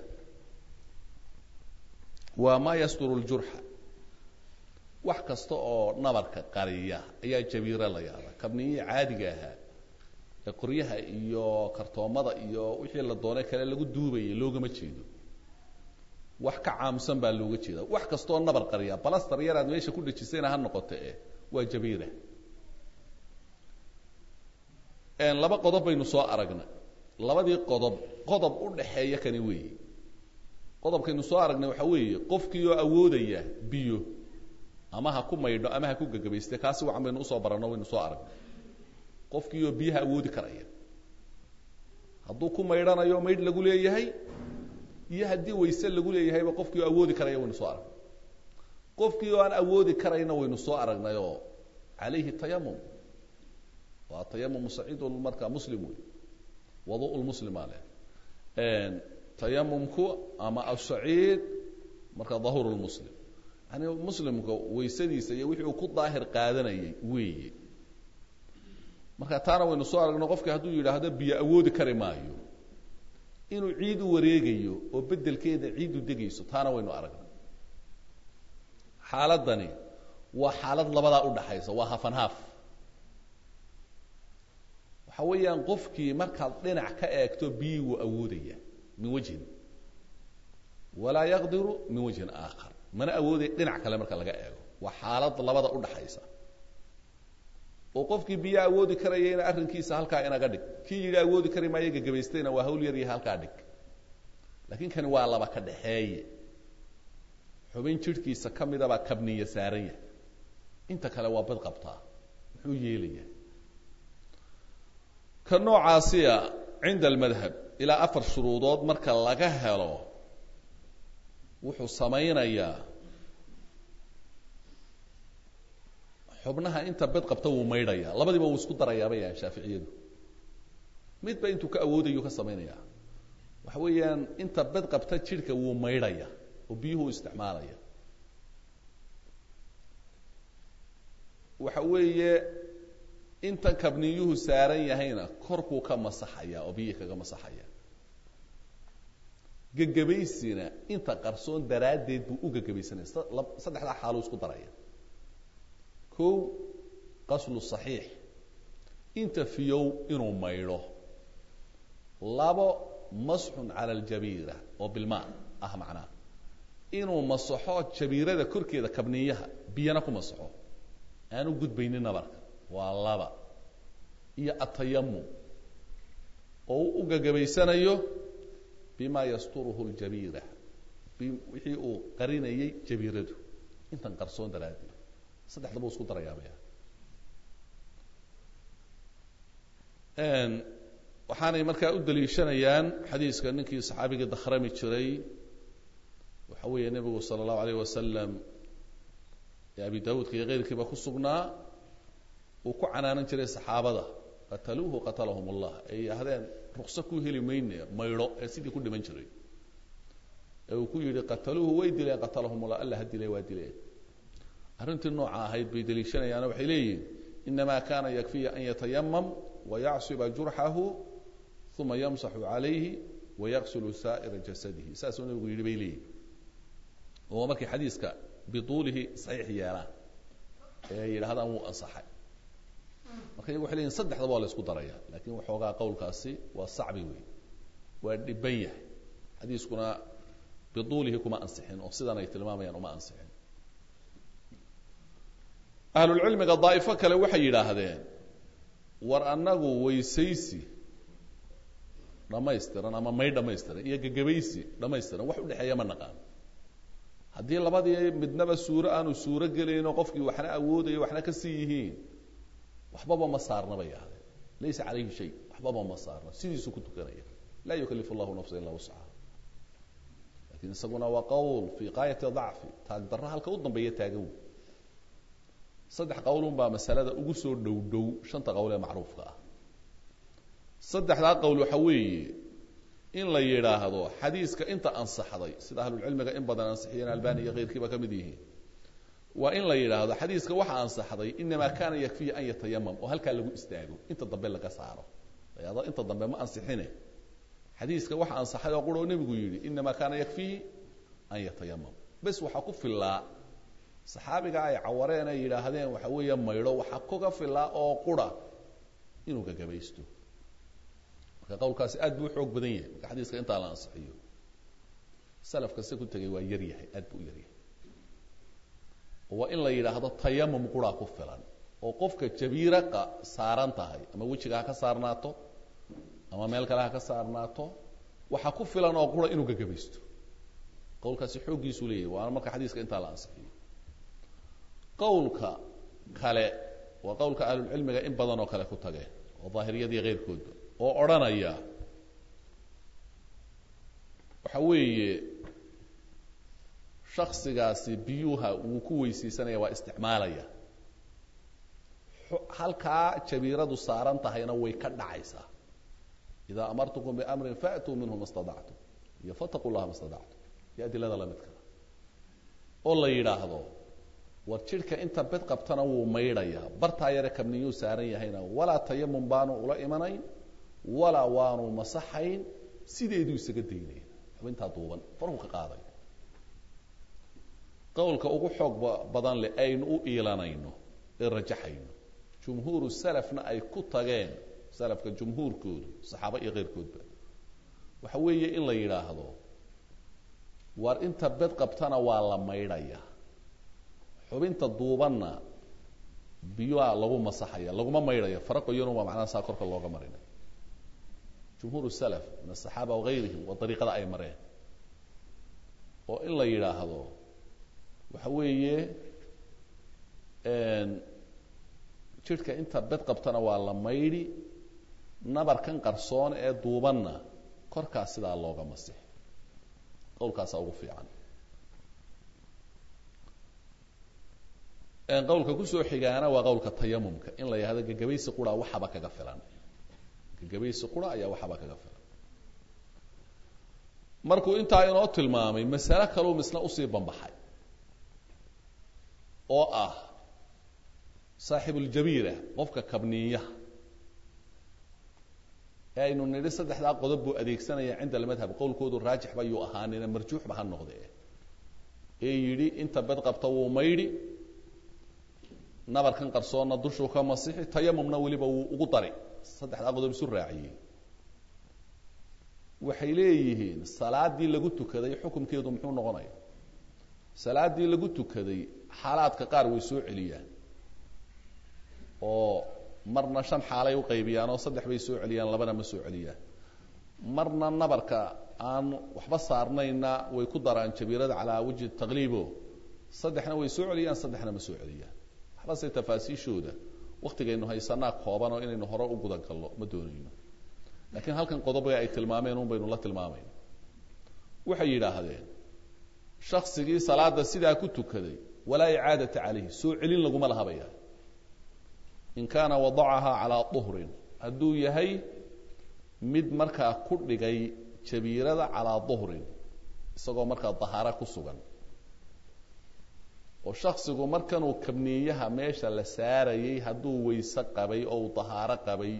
waa maa yasturu ljurxa wax kasta oo nabarka qariya ayaa jabiiro la yaabaa kabniyihii caadiga ahaa ee qoryaha iyo kartoomada iyo wixii la doonay kale lagu duubayay loogama jeedo wax ka caamsan baa looga jeeda wax kastaoo nabar qariya balastar yaraad meesha ku dhejisayna ha noqoto eh waa jabiira laba qodob baynu soo aragnay labadii qodob qodob u dhaxeeya kani weeye qodobkaynu soo aragnay waxaa weeye qofkii oo awoodaya biyo ama ha ku maydho ama ha ku gagabayste kaasi wacan baynu usoo baranno waynu soo aragnay qofkii oo biyaha awoodi karaya hadduu ku maydhanayo maydh lagu leeyahay iyo haddii wayse lagu leeyahayba qofkii oo awoodi karaya waynu soo aragnay qofkii oo aan awoodi karayna waynu soo aragnay oo calayhi tayamum waa tayamum saciid markaa muslim wey wadu lmuslima leh tayamumku ama asaciid marka dahur lmuslim yani muslimka waysadiisa iyo wixii uu ku daahir qaadanayay weeye marka taana waynu soo aragno qofki hadduu yidhaahdo biyo awoodi kari maayo inuu ciid u wareegayo oo bedelkeeda ciid u degayso taana waynu aragnay xaaladani waa xaalad labadaa udhaxaysa waa hafan haaf waxa weeyaan qofkii markaad dhinac ka eegto biyi wuu awoodaya min wajhin walaa yaqdiru min wajhin aakhar mana awoodaya dhinac kale marka laga eego waa xaalad labada udhaxaysa oo qofkii biyo awoodi karayayna arrinkiisa halkaa inaga dhig kii yidhi awoodi kari maayo gagabaystayna waa hawl yar iyo halkaa dhig laakiin kani waa laba ka dhaxeeye xubin jidhkiisa ka midabaa kabniya saaran yahay inta kale waa bad qabtaa muxuu yeelaya ka noocaasiya cinda almadhab ilaa afar shuruudood marka laga helo wuxuu samaynayaa xubnaha inta bed qabta wuu maydhaya labadiiba wuu isku darayaa bay yahaan shaaficiyadu midba intuu ka awoodayu ka samaynaya waxa weeyaan inta bed qabta jidhka wuu maydhaya oo biyuhu isticmaalaya waxa weeye inta kabniyuhu saaran yahayna korkuu ka masaxaya oo biyihii kaga masaxaya gegabaysina inta qarsoon daraaddeed buu u gegabaysanaya saddexdaa xaaluu isku daraya kow qaslu saxiix inta fiyow inuu maydho labo masxun cala aljabiira oo bilmaa ah macnaa inuu masaxo jabiirada korkeeda kabniyaha biyana ku masaxo aanu gudbaynin nabarka waa laba iyo atayamum oo u gagabaysanayo bima yasturuhu ljabiira wixii uu qarinayay jabiiradu intan qarsoon daraaddeed saddexdaba u isku darayaabaya waxaanay markaa u daliishanayaan xadiiska ninkii saxaabigii dakhrami jiray waxa weeye nebigu sala allahu alayh wasalam ee abi daawuudka iyo keyrkiiba ku sugnaa uu ku canaanan jiray saxaabada qataluuhu qatalahum allah ay yidhaahdeen rukso ku heli mayne maydho ee sidii ku dhiman jiray ee uu ku yidhi qataluuhu way dileen qatalahum allah alla ha dilay waa dileen arrintii nooca ahayd bay daliishanayaano waxay leeyihin inama kana yakfiya an yatayamam wayacsiba jurxahu uma yamsaxu calayhi wayaksulu saa'ira jasadihi saasuu nabigu yidhi bay leeyihin oo markay xadiiska bituulihi saxiix yeelaan ee ay yidhahdaan wuu ansaxay marka iyagu waxay leeyihin saddexdaba waa la isku daraya lakin waxoogaa qowlkaasi waa sacbi wey waa dhiban yahay xadiiskuna bituulihi kuma ansixin oo sidan ay tilmaamayaan uma ansixin ahlulcilmiga daa'ifo kale waxay yidhaahdeen war annagu weysaysi dhamaystiran ama may dhamaystiran iyo gegabaysi dhamaystiran wax udhexeeya ma naqaan haddii labadii midnaba suuro aanu suuro gelayno qofkii waxna awoodayo waxna ka sii yihiin waxbaba ma saarna bay yidhahdeen laysa calayhi shay waxbaba ma saarna sidiisuu ku tukanaya laa yukalifu llahu nafsa illa wuscaha lakin isaguna waa qowl fii qaayati dacfi taagdarra halka u dambeeya taagan wey saddex qowlun baa masalada ugu soo dhow dhow shanta qowl ee macruufka ah saddexdaa qowl waxa weeye in la yidhaahdo xadiiska inta ansaxday sida ahlulcilmiga in badan ansixiyeen albani iyo keyrkiiba ka mid yihiin waa in la yidhaahdo xadiiska waxa ansaxday inamaa kana yakfiya an yatayamam oo halkaa lagu istaago inta dambe laga saaro layado inta dambe ma ansixine xadiiska waxa ansaxay oo qura oo nebigu yidhi inamaa kana yakfihi an yatayamam bes waxaa ku filaa saxaabiga ay cawareen ay yidhaahdeen waxa weeye maydho waxaa kuga filaa oo qura inuu gagabaysto marka qowlkaasi aad buu uxoog badan yahay marka xadiiska intaa la ansixiyo salafka se ku tegay waa yar yahay aad buu u yar yahay waa in la yidhaahdo tayamum quraa ku filan oo qofka jabiira saaran tahay ama wejiga ha ka saarnaato ama meel kale ha ka saarnaato waxaa ku filan oo qura inuu gagabaysto qowlkaasi xooggiisuu leeyahay waana marka xadiiska intaa la ansixiyo qowlka kale waa qowlka ahlulcilmiga in badan oo kale ku tageen oo daahiriyadii keyrkoodba oo odhanaya waxa weeye shaksigaasi biyuha wuu ku weysaysanaya waa isticmaalaya halkaa jabiiradu saaran tahayna way ka dhacaysaa idaa amartukum biamrin faatuu minhu ma stadactum iyo fataquu llaha ma stadactum iyo adilada lamidkaa oo la yidhaahdo war jidhka inta bed qabtana wuu maydhayaa bartaa yare kabniyuu saaran yahayna walaa tayamum baanu ula imanayn walaa waanu masaxayn sideeduu isaga daynaya xubintaa duuban faruu ka qaaday qowlka ugu xoog badan leh aynu u iilanayno ee rajaxayno jumhuuru salafna ay ku tageen salafka jumhuurkoodu saxaaba iyo keyrkoodba waxa weeye in la yidhaahdo war inta bed qabtana waa la maydhaya xubinta duubanna biyuha lagu masaxaya laguma maydhaya faraqoyanu waa macnaha saa korka looga marinay jumhuur salaf min asaxaaba wahayrihim waa dariiqada ay mareen oo in la yidhaahdo waxa weeye jidhka inta bed qabtana waa la maydhi nabarkan qarsoon ee duubanna korkaas sidaa looga masix qowlkaasaa ugu fiican qowlka kusoo xigaana waa qowlka tayamumka in la yidhahdo gagabaysi qura waxaba kaga filan gagabaysi qura ayaa waxaba kaga filan markuu intaa inoo tilmaamay masale kaluu misna usii bambaxay oo ah saaxibuuljabiira qofka kabniiyaha ee aynu nidhi saddexdaa qodob buu adeegsanaya cinda almadhab qowlkoodu raajix bayuu ahaanina marjuuxba ha noqdee ee yidhi inta bed qabta wuu maydhi nabarkan qarsoonna dushuu ka masixi tayamumna weliba wuu ugu dari saddexdaa qodob isu raaciyey waxay leeyihiin salaadii lagu tukaday xukumkeedu muxuu noqonaya salaadii lagu tukaday xaalaadka qaar way soo celiyaan oo marna shan xaalay u qaybiyaan oo saddex bay soo celiyaan labana ma soo celiyaan marna nabarka aan waxba saarnayna way ku daraan jabiirada calaa wajhi taqliibo saddexna way soo celiyaan saddexna ma soo celiyaan waxbase tafaasiishooda waktigaynu haysanaa kooban oo inaynu hore u gudan galno ma doonayno laakiin halkan qodoba ay tilmaameen un baynu la tilmaamayna waxay yidhaahdeen shaksigii salaada sidaa ku tukaday walaa icaadata calayhi soo celin laguma lahabaya in kaana wadacahaa calaa duhrin hadduu yahay mid markaa ku dhigay jabiirada calaa duhrin isagoo markaa dahaaro ku sugan oo shaksigu markanuu kabniyaha meesha la saarayay hadduu wayse qabay oo uu dahaaro qabay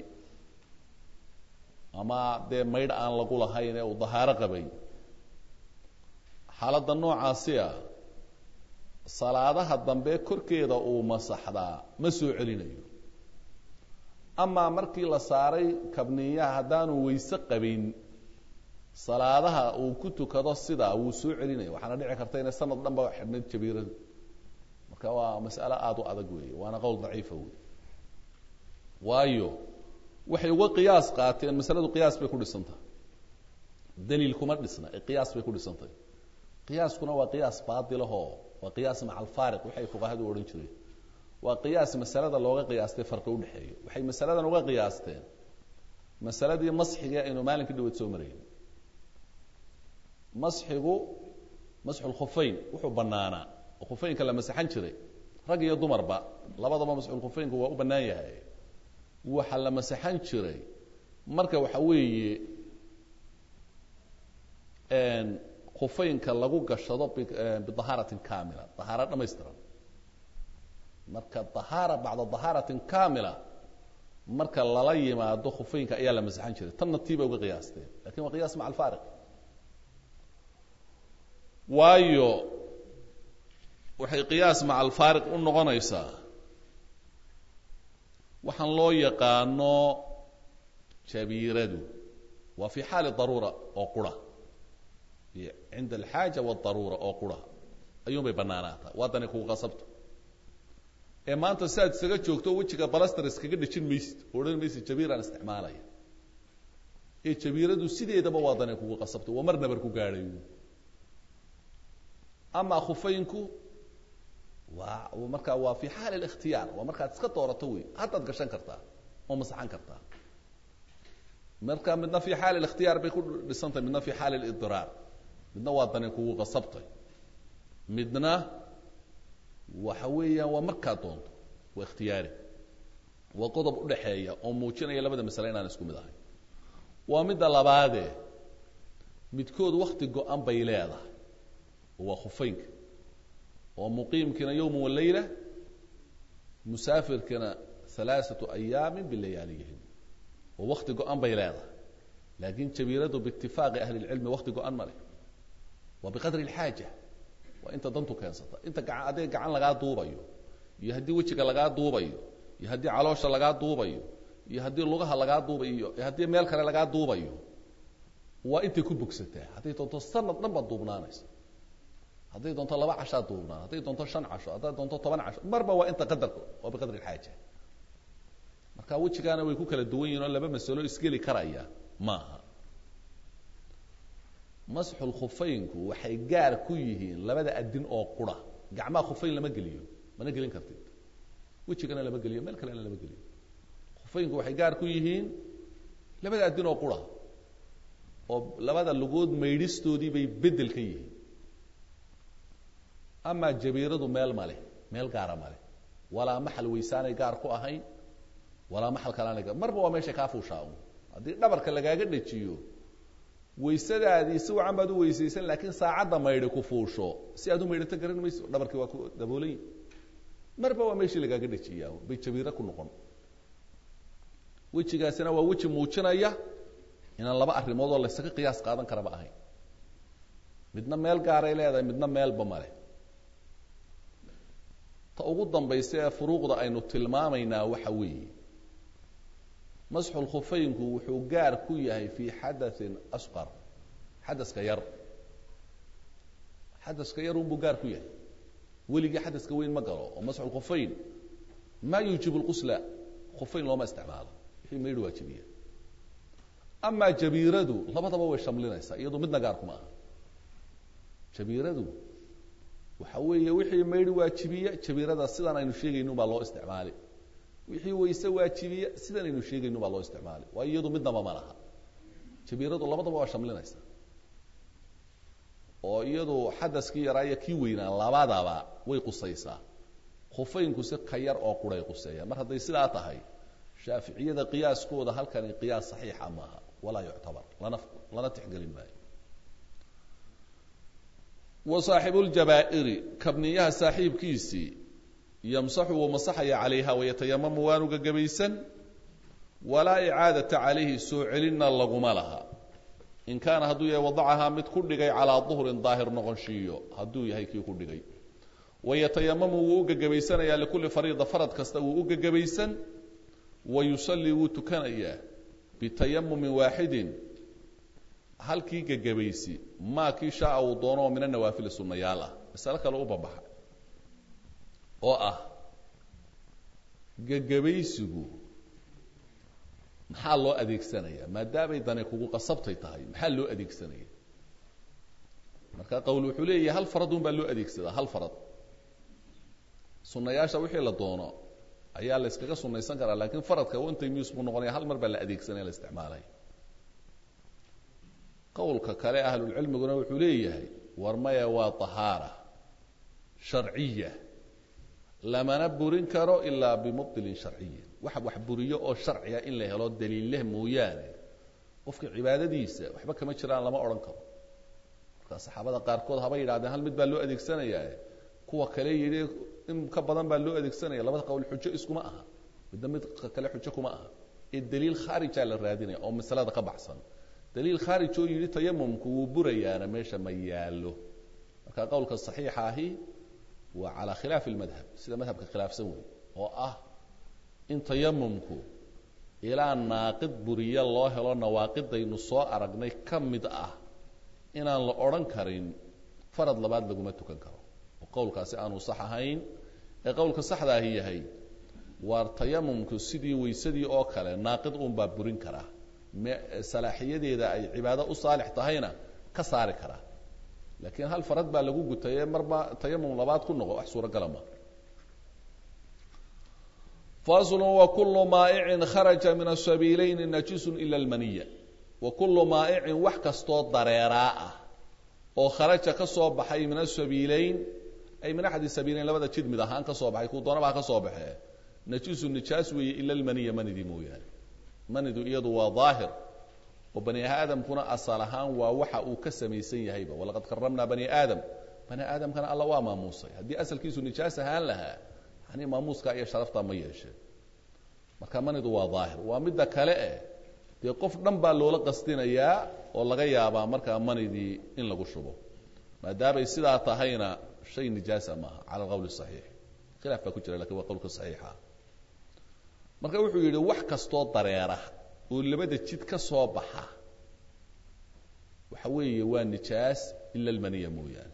ama dee maydh aan lagu lahayn ee uu dahaaro qabay xaaladda noocaasi a salaadaha dambe korkeeda uu masaxdaa ma soo celinayo amaa markii la saaray kabniyaha haddaanu wayse qabin salaadaha uu ku tukado sidaa wuu soo celinaya waxaana dhici karta inay sanad dhan ba xidhnayd jabiiradu marka waa mas'alo aada u adag weeye waana qowl daciifa wey waayo waxay uga qiyaas qaateen masaladu qiyaas bay ku dhisantahay daliil kuma dhisna ee qiyaas bay ku dhisantahay qiyaaskuna waa qiyaas baatilahoo waa qiyaas maca alfaariq waxay fuqahadu odhan jireen waa qiyaas masalada looga qiyaastay farqi udhexeeyo waxay masaladan uga qiyaasteen masaladii masxiga aynu maalinka dhaweed soo marayn masxigu masxulkhufeyn wuxuu banaanaa oo khufeynka la masaxan jiray rag iyo dumarba labadaba masxulkhufeynku waa u bannaan yahay waxa la masaxan jiray marka waxa weeye khufeynka lagu gashado bidahaaratin kamila dahaaro dhamaystiran marka dahaara bacda dahaaratin kamila marka lala yimaado khufeynka ayaa la masaxan jiray tanna tii bay uga qiyaasteen lakin waa qiyaas maca alfaariq waayo waxay qiyaas maca alfaariq u noqonaysaa waxaan loo yaqaano jabiiradu waa fi xaali daruura oo qura cinda alxaaja wadaruura oo qura ayuun bay banaanaataa waadani kugu qasabto ee maanta si aad isaga joogto wejiga balaster iskaga dhejin maysid oo odhan maysid jabiiraan isticmaalaya ee jabiiradu sideedaba waadani kugu qasabto waa mar nabar ku gaadhayo amaa khufeynku waa markaa waa fi xaali اlاkhtiyaar waa markaad iska doorato wey haddaad gashan kartaa oo masaxan kartaa marka midna fi xaali الاkhtiyaar bay ku dhisantahay midna fi xaali اlidiraar midna waa dani kugu qasabtay midna waxa weeyaan waa markaa doonto waa ikhtiyaari waa qodob udhaxeeya oo muujinaya labada masale inaan isku mid ahay waa midda labaade midkood wakti go-an bay leedahay oo waa khufeynka oo muqiimkiina yowma walayla musaafirkina alaaثaةu ayaami bilayaaliyihim oo wakti go-an bay leedahay laakin jabiiradu biitifaaqi ahli اlcilmi wakti go-an ma leh waa biqadri اlxaaja waa inta dantu keensata inta gaa haddii gacan lagaa duubayo iyo haddii wejiga lagaa duubayo iyo haddii caloosha lagaa duubayo iyo haddii lugaha lagaa duubayo iyo haddii meel kale lagaa duubayo waa intay ku bogsataa hadday doonto sanad dhan baad duubnaanaysa hadday doonto laba cashaa duubnaan hadday doonto shan casho hadday doonto toban casho marba waa inta qadarka waa biqadri اlxaaja marka wejigaana way ku kala duwan yihin oo laba masalo isgeli karaya maaha masxul khufeynku waxay gaar ku yihiin labada adin oo qura gacmaha khufeyn lama geliyo mana gelin kartid wejigana lama geliyo meel kalena lama geliyo khufeynku waxay gaar ku yihiin labada adin oo qura oo labada lugood maydhistoodii bay bedel ka yihiin amaa jabiiradu meel male meel gaara male walaa maxal weysaanay gaar ku ahayn walaa maxal kalaanay gaar marba waa meesha kaa fuushaa un haddii dhabarka lagaaga dhejiyo waysadaadii si wacan baad u weysaysan laakiin saacadda maydhi ku fuusho si aad u maydhato garan mayso dhabarkii waa ku daboolayi marba waa meeshii lagaaga dhejiyaa bay jabiiro ku noqon wejigaasina waa weji muujinaya inaan laba arrimood oo laysaga qiyaas qaadan karaba ahayn midna meel gaaray leedahay midna meelba male ta ugu dambaysa ee furuuqda aynu tilmaamaynaa waxa weeye masxu lkhufeynku wuxuu gaar ku yahay fii xadain asqar xadaska yar xadaska yar unbuu gaar ku yahay weligii xadaska weyn ma galo oo masxu lkhufeyn maa yuujibu lqusla khufeyn looma isticmaalo wixii maydhi waajibiya amaa jabiiradu labadaba way shamlinaysaa iyadu midna gaar kuma aha jabiiradu waxa weeye wixii maydhi waajibiya jabiirada sidan aynu sheegaynu baa loo isticmaali wixii wayse waajibiya sidan aynu sheegaynu baa loo isticmaali waayo iyadu midnaba ma laha jabiiradu labadaba waa shamlinaysa oo iyadu xadaskii yaraa iyo kii weynaa labadaba way qusaysaa khufeynku si ka yar oo quray quseeya mar hadday sidaa tahay shaaficiyada qiyaaskooda halkani qiyaas saxiixa maaha walaa yuctabar lana lana tixgelin maayo wa saaxibuuljabaa'iri kabniyaha saaxiibkiisii yamsaxu wuu masaxaya calayha wayatayamamu waanu gagabaysan walaa icaadata calayhi soo celinna laguma laha in kaana hadduu yahay wadacahaa mid ku dhigay calaa duhrin daahir noqonshiiyo hadduu yahay kii ku dhigay wayatayamamu wuu u gagabaysanayaa likulli fariida farad kasta wuu u gagabaysan wa yusallii wuu tukanayaa bitayamumin waaxidin halkii gagabaysi maa kii shaaa uu doono oo mina nawaafili sunnayaal ah masale kale u babaxa oo ah gagabaysigu maxaa loo adeegsanaya maadaamay dani kugu qasabtay tahay maxaa loo adeegsanaya marka qowl wuxuu leeyahay hal farad un baa loo adeegsadaa hal farad sunnayaasha wixii la doono ayaa la yskaga sunaysan karaa lakin faradka intay mius buu noqonaya hal mar baa la adeegsanaya la isticmaalaya qowlka kale ahlulcilmiguna wuxuu leeyahay war maya waa tahaara sharciya lamana burin karo ilaa bimubdilin sharciyin wax wax buriyo oo sharciga in la helo daliilleh mooyaane qofka cibaadadiisa waxba kama jiraan lama odhan karo marka saxaabada qaarkood haba yidhahdeen hal mid baa loo adeegsanaya kuwa kale yidhi in ka badan baa loo adeegsanaya labada qowl xujo iskuma aha midna mid kale xujo kuma aha ee daliil khaarijaa la raadinaya oo masalada ka baxsan daliil khaarij oo yidhi tayamumku wuu burayaana meesha ma yaallo marka qowlka saxiixa ahi waa calaa khilaafi lmadhab sida madhabka khilaafsan wey oo ah in tayamumku ilaa naaqid buriye loo helo nawaaqidaynu soo aragnay ka mid ah inaan la odhan karin farad labaad laguma tukan karo oo qowlkaasi aanu sax ahayn ee qowlka saxda ahi yahay waar tayamumku sidii weysadii oo kale naaqid uunbaa burin karaa salaaxiyadeeda ay cibaado u saalix tahayna ka saari karaa laakiin hal farad baa lagu gutaye marba tayamum labaad ku noqo wax suuragala ma faslu wakulu maa'icin kharaja min asabiilayni najisun ila almaniya wa kullu maa'icin wax kastoo dareeraa ah oo kharaja ka soo baxay min asabiilayn ay min axadi sabiilayn labada jid mid ahaan ka soo baxay kuu doonaba ha ka soo baxee najisu nijaas weeye ila almaniya manidii mooyaane manidu iyadu waa daahir oo bani aadamkuna asal ahaan waa waxa uu ka samaysan yahayba walaqad karamnaa bani aadam bani aadamkana alla waa maamuusay haddii asalkiisu nijaas ahaan lahaa yani maamuuska iyo sharafta ma yeesheen marka manidu waa daahir waa midda kale eh dee qof dhan baa loola qastinayaa oo laga yaabaa markaa manidii in lagu shubo maadaamay sidaa tahayna shay nijaasa maaha cala alqowl saxiix khilaaf baa ku jira lakin waa qowlka saxiixa marka wuxuu yidhi wax kastoo dareera oo labada jid ka soo baxa waxa weeye waa nijaas ila almaniya mooyaane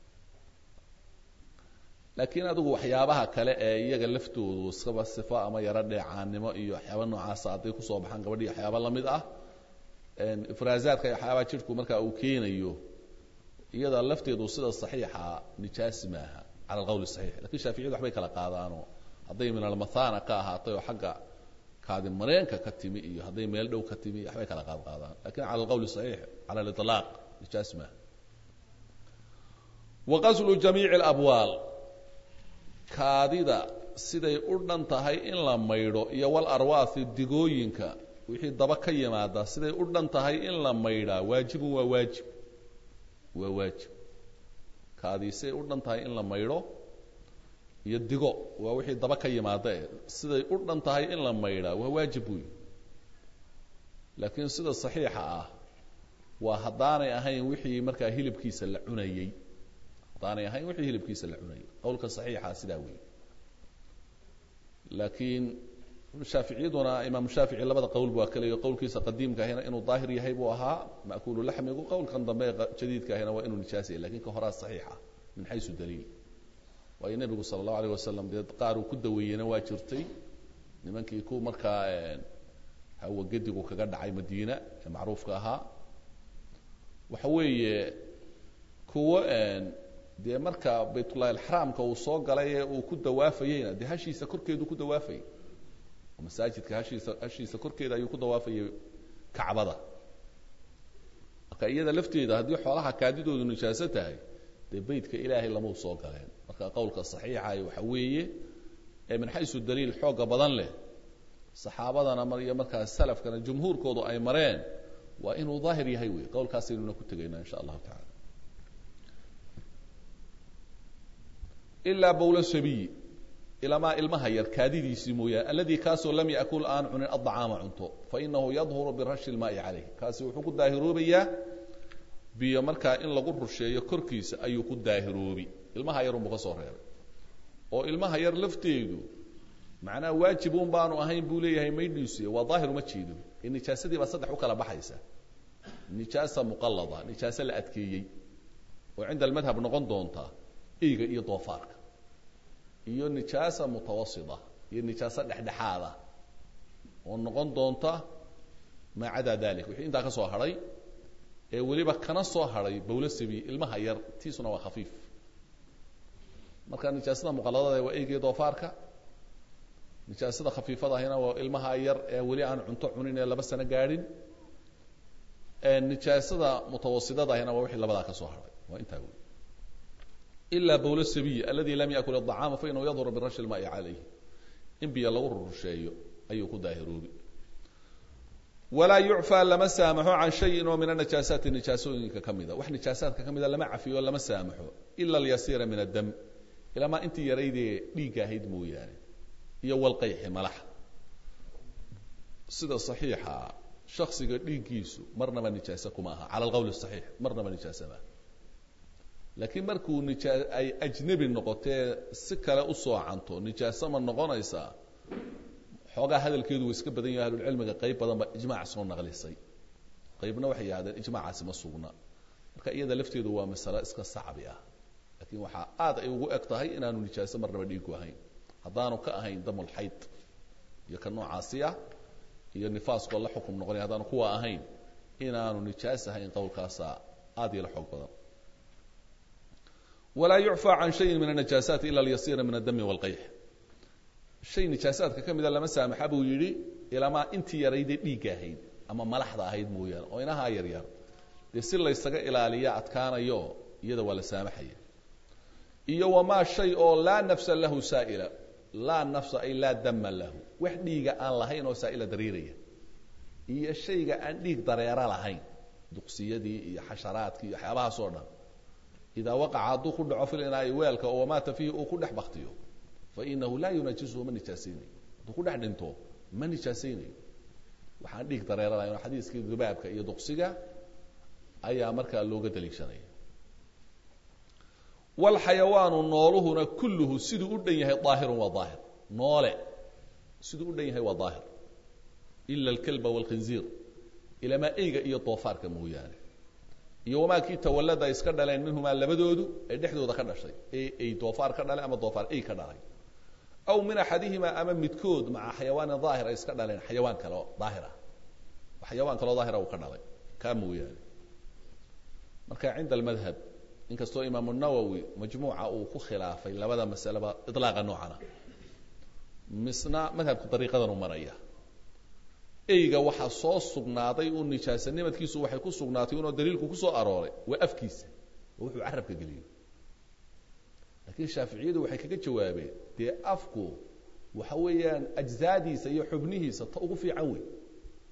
laakiin adigu waxyaabaha kale ee iyaga laftoodu iskaba sifo ama yaro dheecaannimo iyo waxyaaba noocaasa hadday kusoo baxaan gabadhii waxyaaba lamid ah ifraazaadka iyo waxyaabaha jidhku marka uu keenayo iyada lafteedu sida saxiixa nijaas maaha cala alqowl saxiix lakin shaaficiyadu waxbay kala qaadaanoo hadday min almathana ka ahaatay oo xagga kaadi mareenka ka timi iyo hadday meel dhow ka timi waxbay kala qaad qaadaan lakin cala alqowl saxiix cala aliطlaaq nijaas maaha wa qaslu jamiici alabwaal kaadida siday u dhan tahay in la maydho iyo wal arwaahi digooyinka wixii daba ka yimaada siday u dhan tahay in la maydhaa waajibun waa waajib waa waajib kaadii siday u dhan tahay in la maydho iyo digo waa wixii daba ka yimaada e siday u dhan tahay in la maydhaa waa waajib buy laakiin sida saxiixa ah waa haddaanay ahayn wixii markaa hilibkiisa la cunayey haddaanay ahayn wixii hilibkiisa la cunayay qowlka saxiixa sidaa weeye laakiin shaaficiyaduna imaamu shaafici labada qowl waa kaleyo qowlkiisa qadiimka ahina inuu daahir yahay buu ahaa ma'kuulu laxmigu qowlkan dambe ee jadiidka ahina waa inuu nijaas yahay lakin ka horaa saxiixa min xaysu daliil waayo nebigu sala allahu alayh wasalam dee qaar uu ku daweeyena waa jirtay nimankii ku markaa hawa gedigu kaga dhacay madiina ee macruufka ahaa waxa weeye kuwo dee marka baytullahi alxaraamka uu soo galay ee uu ku dawaafayeyna dee hashiisa korkeedu ku dawaafayay oo masaajidka hashiisa hashiisa korkeeda ayuu ku dawaafayay kacbada marka iyada lafteeda haddii xoolaha kaadidoodu nijaaso tahay dee beytka ilaahay lamau soo galeen marka qowlka saxiixa waxa weeye ee min xaysu daliil xooga badan leh saxaabadana iyo markaas salafkana jumhuurkoodu ay mareen waa inuu daahir yahay wey qowlkaasaynuna ku tegaynaa insha allahu tacala ilaa bowla sabiyi ilamaa ilmaha yar kaadidiisii mooyaane alladii kaasoo lam yakul aan cunin addacaama cunto fainahu yadhuru birashi lmaai calayh kaasi wuxuu ku daahiroobayaa biyo markaa in lagu rusheeyo korkiisa ayuu ku daahiroobi ilmaha yarunbuu ka soo reebay oo ilmaha yar lafteedu macnaha waajibun baanu ahayn buu leeyahay maydhiisu waa daahir uma jeedo ee nijaasadii baa saddex u kala baxaysa nijaasa muqallada nijaase la adkeeyey oo cinda almadhab noqon doonta eyga iyo doofaarka iyo nijaasa mutawasita iyo nijaaso dhexdhexaada oo noqon doonta maa cadaa dalik wixii intaa ka soo hadhay ee weliba kana soo hadhay bowla sabi ilmaha yar tiisuna waa khafiif marka nijaasada muqalladada waa eyga iyo doofaarka nijaasada khafiifada ahina waa ilmaha yar ee weli aan cunto cunin ee laba sano gaadhin nijaasada mutawasidada ahina waa wixii labadaa ka soo hadhay waa intaa wey ila bowla sabiy aladi lam yakul aطacaama fainahu yadhuru birashi lmaai calayh in biyo lagu rurusheeyo ayuu ku daahiroobi walaa yucfaa lama saamaxo can shayin oo min anijaasaati nijaasooyinka ka mida wax nijaasaadka ka mida lama cafiyo lama saamaxo ila alyasiira min addam ilamaa intii yaraydee dhiigga ahayd mooyaane iyo walqayxi malaxa sida saxiixa shaksiga dhiiggiisu marnaba nijaase kuma aha cala alqowl saxiix marnaba nijaase maa laakiin markuu nijaa ay ajnebi noqotee si kale u soocanto nijaaso ma noqonaysaa xoogaa hadalkeedu wa iska badan yahay ahlulcilmiga qayb badan baa ijmaac soo naqlisay qaybna waxay yidhahdeen ijmaacaasi ma sugna marka iyada lafteedu waa masalo iska sacbi ah laakiin waxaa aad ay ugu eg tahay inaanu nijaaso marnaba dhiigu ahayn haddaanu ka ahayn damulxayd iyo ka noocaasi ah iyo nifaaskoo la xukum noqonaya haddaanu kuwa ahayn inaanu nijaas ahayn qowlkaasa aad iyo la xoog badan walaa yucfى can shayin min النijaasaati ila اlyasiira min الdami wاlqayx shay nijaasaadka ka mida lama saamaxa buu yidhi ilamaa intii yaraydee dhiigga ahayd ama malaxda ahayd mooyaane oo inahaa yar yar dee si laysaga ilaaliya adkaanayo iyada waa la saamaxaya iyo wamaa shay oo laa nafsa lahu saa'ila laa nafsa ay laa dama lahu wax dhiiga aan lahayn oo saa'ila dareeraya iyo shayga aan dhiig dareera lahayn duqsiyadii iyo xasharaadkii iyo waxyaabahaas oo dhan idaa waqaca hadduu ku dhaco fil inaa'i weelka oo wamaata fiihi uu ku dhex baktiyo fainahu laa yunaajisuhu ma nijaasaynayo hadduu ku dhex dhinto ma nijaasaynayo waxaan dhiig dareera lahayn oo xadiiskii dubaabka iyo duqsiga ayaa markaa looga daliishanaya walxayawaanu nooluhuna kulluhu siduu u dhan yahay daahirun waa daahir noole siduu u dhan yahay waa daahir ila alkalba waalkhinziir ilamaa eyga iyo doofaarka mooyaane iyo wamaa kii tawallada ay iska dhaleen minhumaa labadoodu ee dhexdooda ka dhashay ee ay doofaar ka dhalay ama doofaar ey ka dhalay aw min axadihimaa ama midkood maca xayawaanin daahir ay iska dhaleen xayawaan kale oo daahir ah xayawaan kaleo daahira uu ka dhalay kaa mooyaane marka cinda almadhab inkastoo imaamu nawowi majmuuca uu ku khilaafay labada masaleba ilaaqa noocana misna madhabka dariiqadan u maraya eyga waxaa soo sugnaaday uu nijaasanimadkiisu waxay ku sugnaatay inuu daliilku kusoo arooray waa afkiisa oo wuxuu carabka geliyo laakiin shaaficiyadu waxay kaga jawaabeen dee afku waxa weeyaan ajzaadiisa iyo xubnihiisa ta ugu fiican wey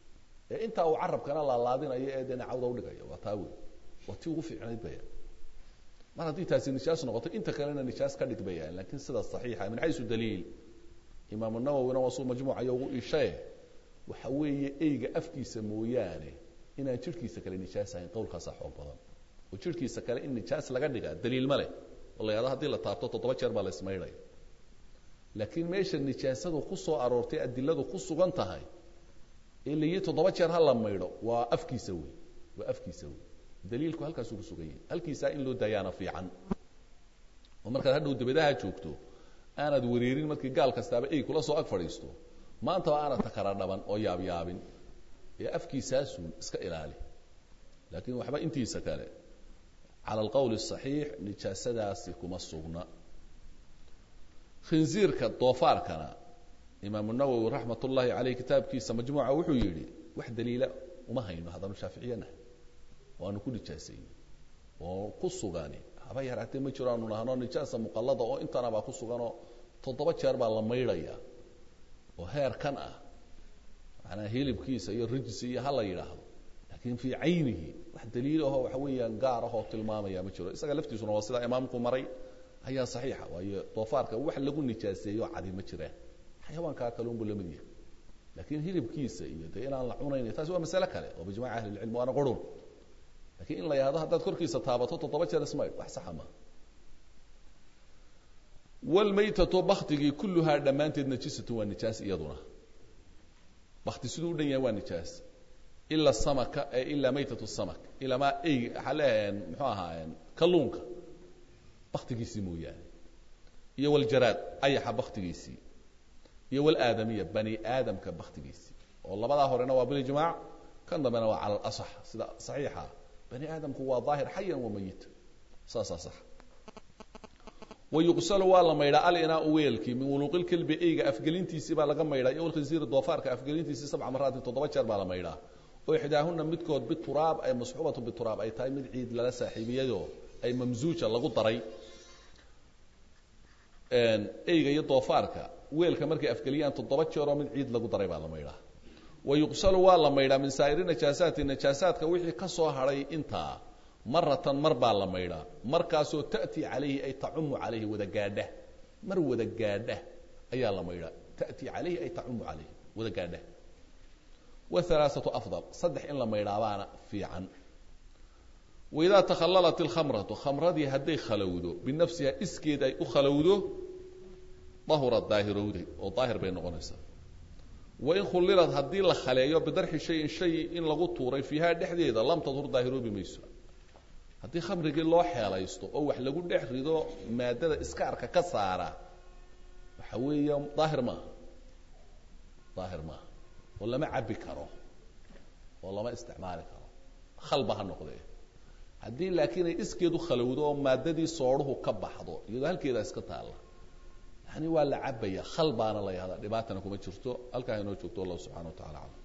ee intaa uu carabkana laalaadinayo ee dee nacawda udhigaya waa taa wey waa tii ugu fiicnayd baya mar haddii taasi nijaas noqoto inta kalena nijaas ka dhig bayaan lakin sida saxiixa min xaysu daliil imaamu nawowina waa suu majmuucayo ugu ishae waxa weeye eyga afkiisa mooyaane inaan jidhkiisa kale nijaas ahayn qowlkaasaa xoog badan oo jidhkiisa kale in nijaas laga dhigaa daliil ma leh oo la yahado hadii la taabto toddoba jeer baa la ismaydhaya laakiin meesha nijaasadu ku soo aroortay adiladu ku sugan tahay ee layihi toddoba jeer ha la maydho waa afkiisa wey waa afkiisa wey daliilku halkaasuu kusugan yahay halkiisaa in loo daayaana fiican oo markaad hadhow dabadaha joogto aanad wareerin markii gaal kastaaba ey kula soo ag fadhiisto maantaba aanad takara dhaban oo yaabyaabin ee afkiisaasun iska ilaali laakiin waxba intiisa kale cala alqowl الصaxiix nijaasadaasi kuma sugna khinziirka doofaarkana imaamu nawowi raxmat ullahi caleyh kitaabkiisa majmuuca wuxuu yidhi wax daliila uma hayno haddaanu shaaficiyanahay waanu ku nijaasaynay oo ku sugani haba yaraatee ma jiro aanu nahno nijaasa muqallada oo intana baa ku suganoo toddoba jeer baa la maydhaya oo heer kan ah macnaa hilibkiisa iyo rijsi iyo ha la yidhaahdo laakiin fii caynihi wax daliilahoo waxa weeyaan gaar ahoo tilmaamaya ma jiro isaga laftiisuna waa sidaa imaamku maray ayaa saxiixa waayo doofaarka wax lagu nijaaseeyo cadi ma jiraan xayawaankaa kale unbu lamid yahay laakiin hilibkiisa iyo dee inaan la cunayn taasi waa masale kale oo bijmaci ahli lcilm waana qurun lakiin in la yahdo haddaad korkiisa taabato toddoba jeer ismaydh wax saxa maaha wlmaytatu baktigii kulluhaa dhammaanteed najisatu waa nijaas iyaduna bakti siduu u dhan yahay waa nijaas ila samaka ilaa maytatu samak ilamaa ey waxaa leeyahay muxuu ahaa kalluunka baktigiisii mooyaane iyo waljaraad ayaxa baktigiisii iyo walaadamiya bani aadamka baktigiisii oo labadaa horena waa bilijmaac kan dambena waa cala alasax sida saxiixa bani aadamku waa daahir xayan wa mayita saasaa sax wayuqsalu waa la maydhaa alinaau weelkii min wuluuqilkelbi eyga afgelintiisii baa laga maydhaa iyo walkhinsiiri doofaarka afgelintiisii sabca maraatin toddoba jeer baa la maydhaa oo ixdaahuna midkood bituraab ay masxuubatu bituraab ay tahay mid ciid lala saaxiibiyayoo ay mamsuuja lagu daray eyga iyo doofaarka weelka markay afgeliyaan toddoba jeeroo mid ciid lagu daray baa la maydhaa wayuqsalu waa la maydhaa min saa'iri najaasaati najaasaadka wixii ka soo hadhay intaa maratan mar baa la maydhaa markaasoo ta'tii calayhi ay tacumu calayhi wada gaadha mar wada gaadha ayaa la maydhaa ta'tii calayhi ay tacumu calayhi wada gaadha wahalaaثatu afdal saddex in la maydhaabaana fiican waidaa takhallalat ilkhamratu khamradii hadday khalowdo binafsiha iskeed ay u khalowdo dahurad daahirowday oo daahir bay noqonaysaa wain khulilad haddii la khaleeyo bidarxi shayin shay in lagu tuuray fiiha dhexdeeda lam tadhur daahiroobi mayso haddii khamrigii loo xeelaysto oo wax lagu dhex rido maadada iskaarka ka saara waxa weeya daahir maaha daahir maaha oo lama cabbi karo oo lama isticmaali karo khalba ha noqdee haddii laakiin ay iskeedu khalowdo oo maadadii soodhuhu ka baxdo iyadoo halkeedaa iska taalla yani waa la cabaya khal baana la yahdaa dhibaatana kuma jirto halkaa inoo joogto wallahu subxana wa tacala aclam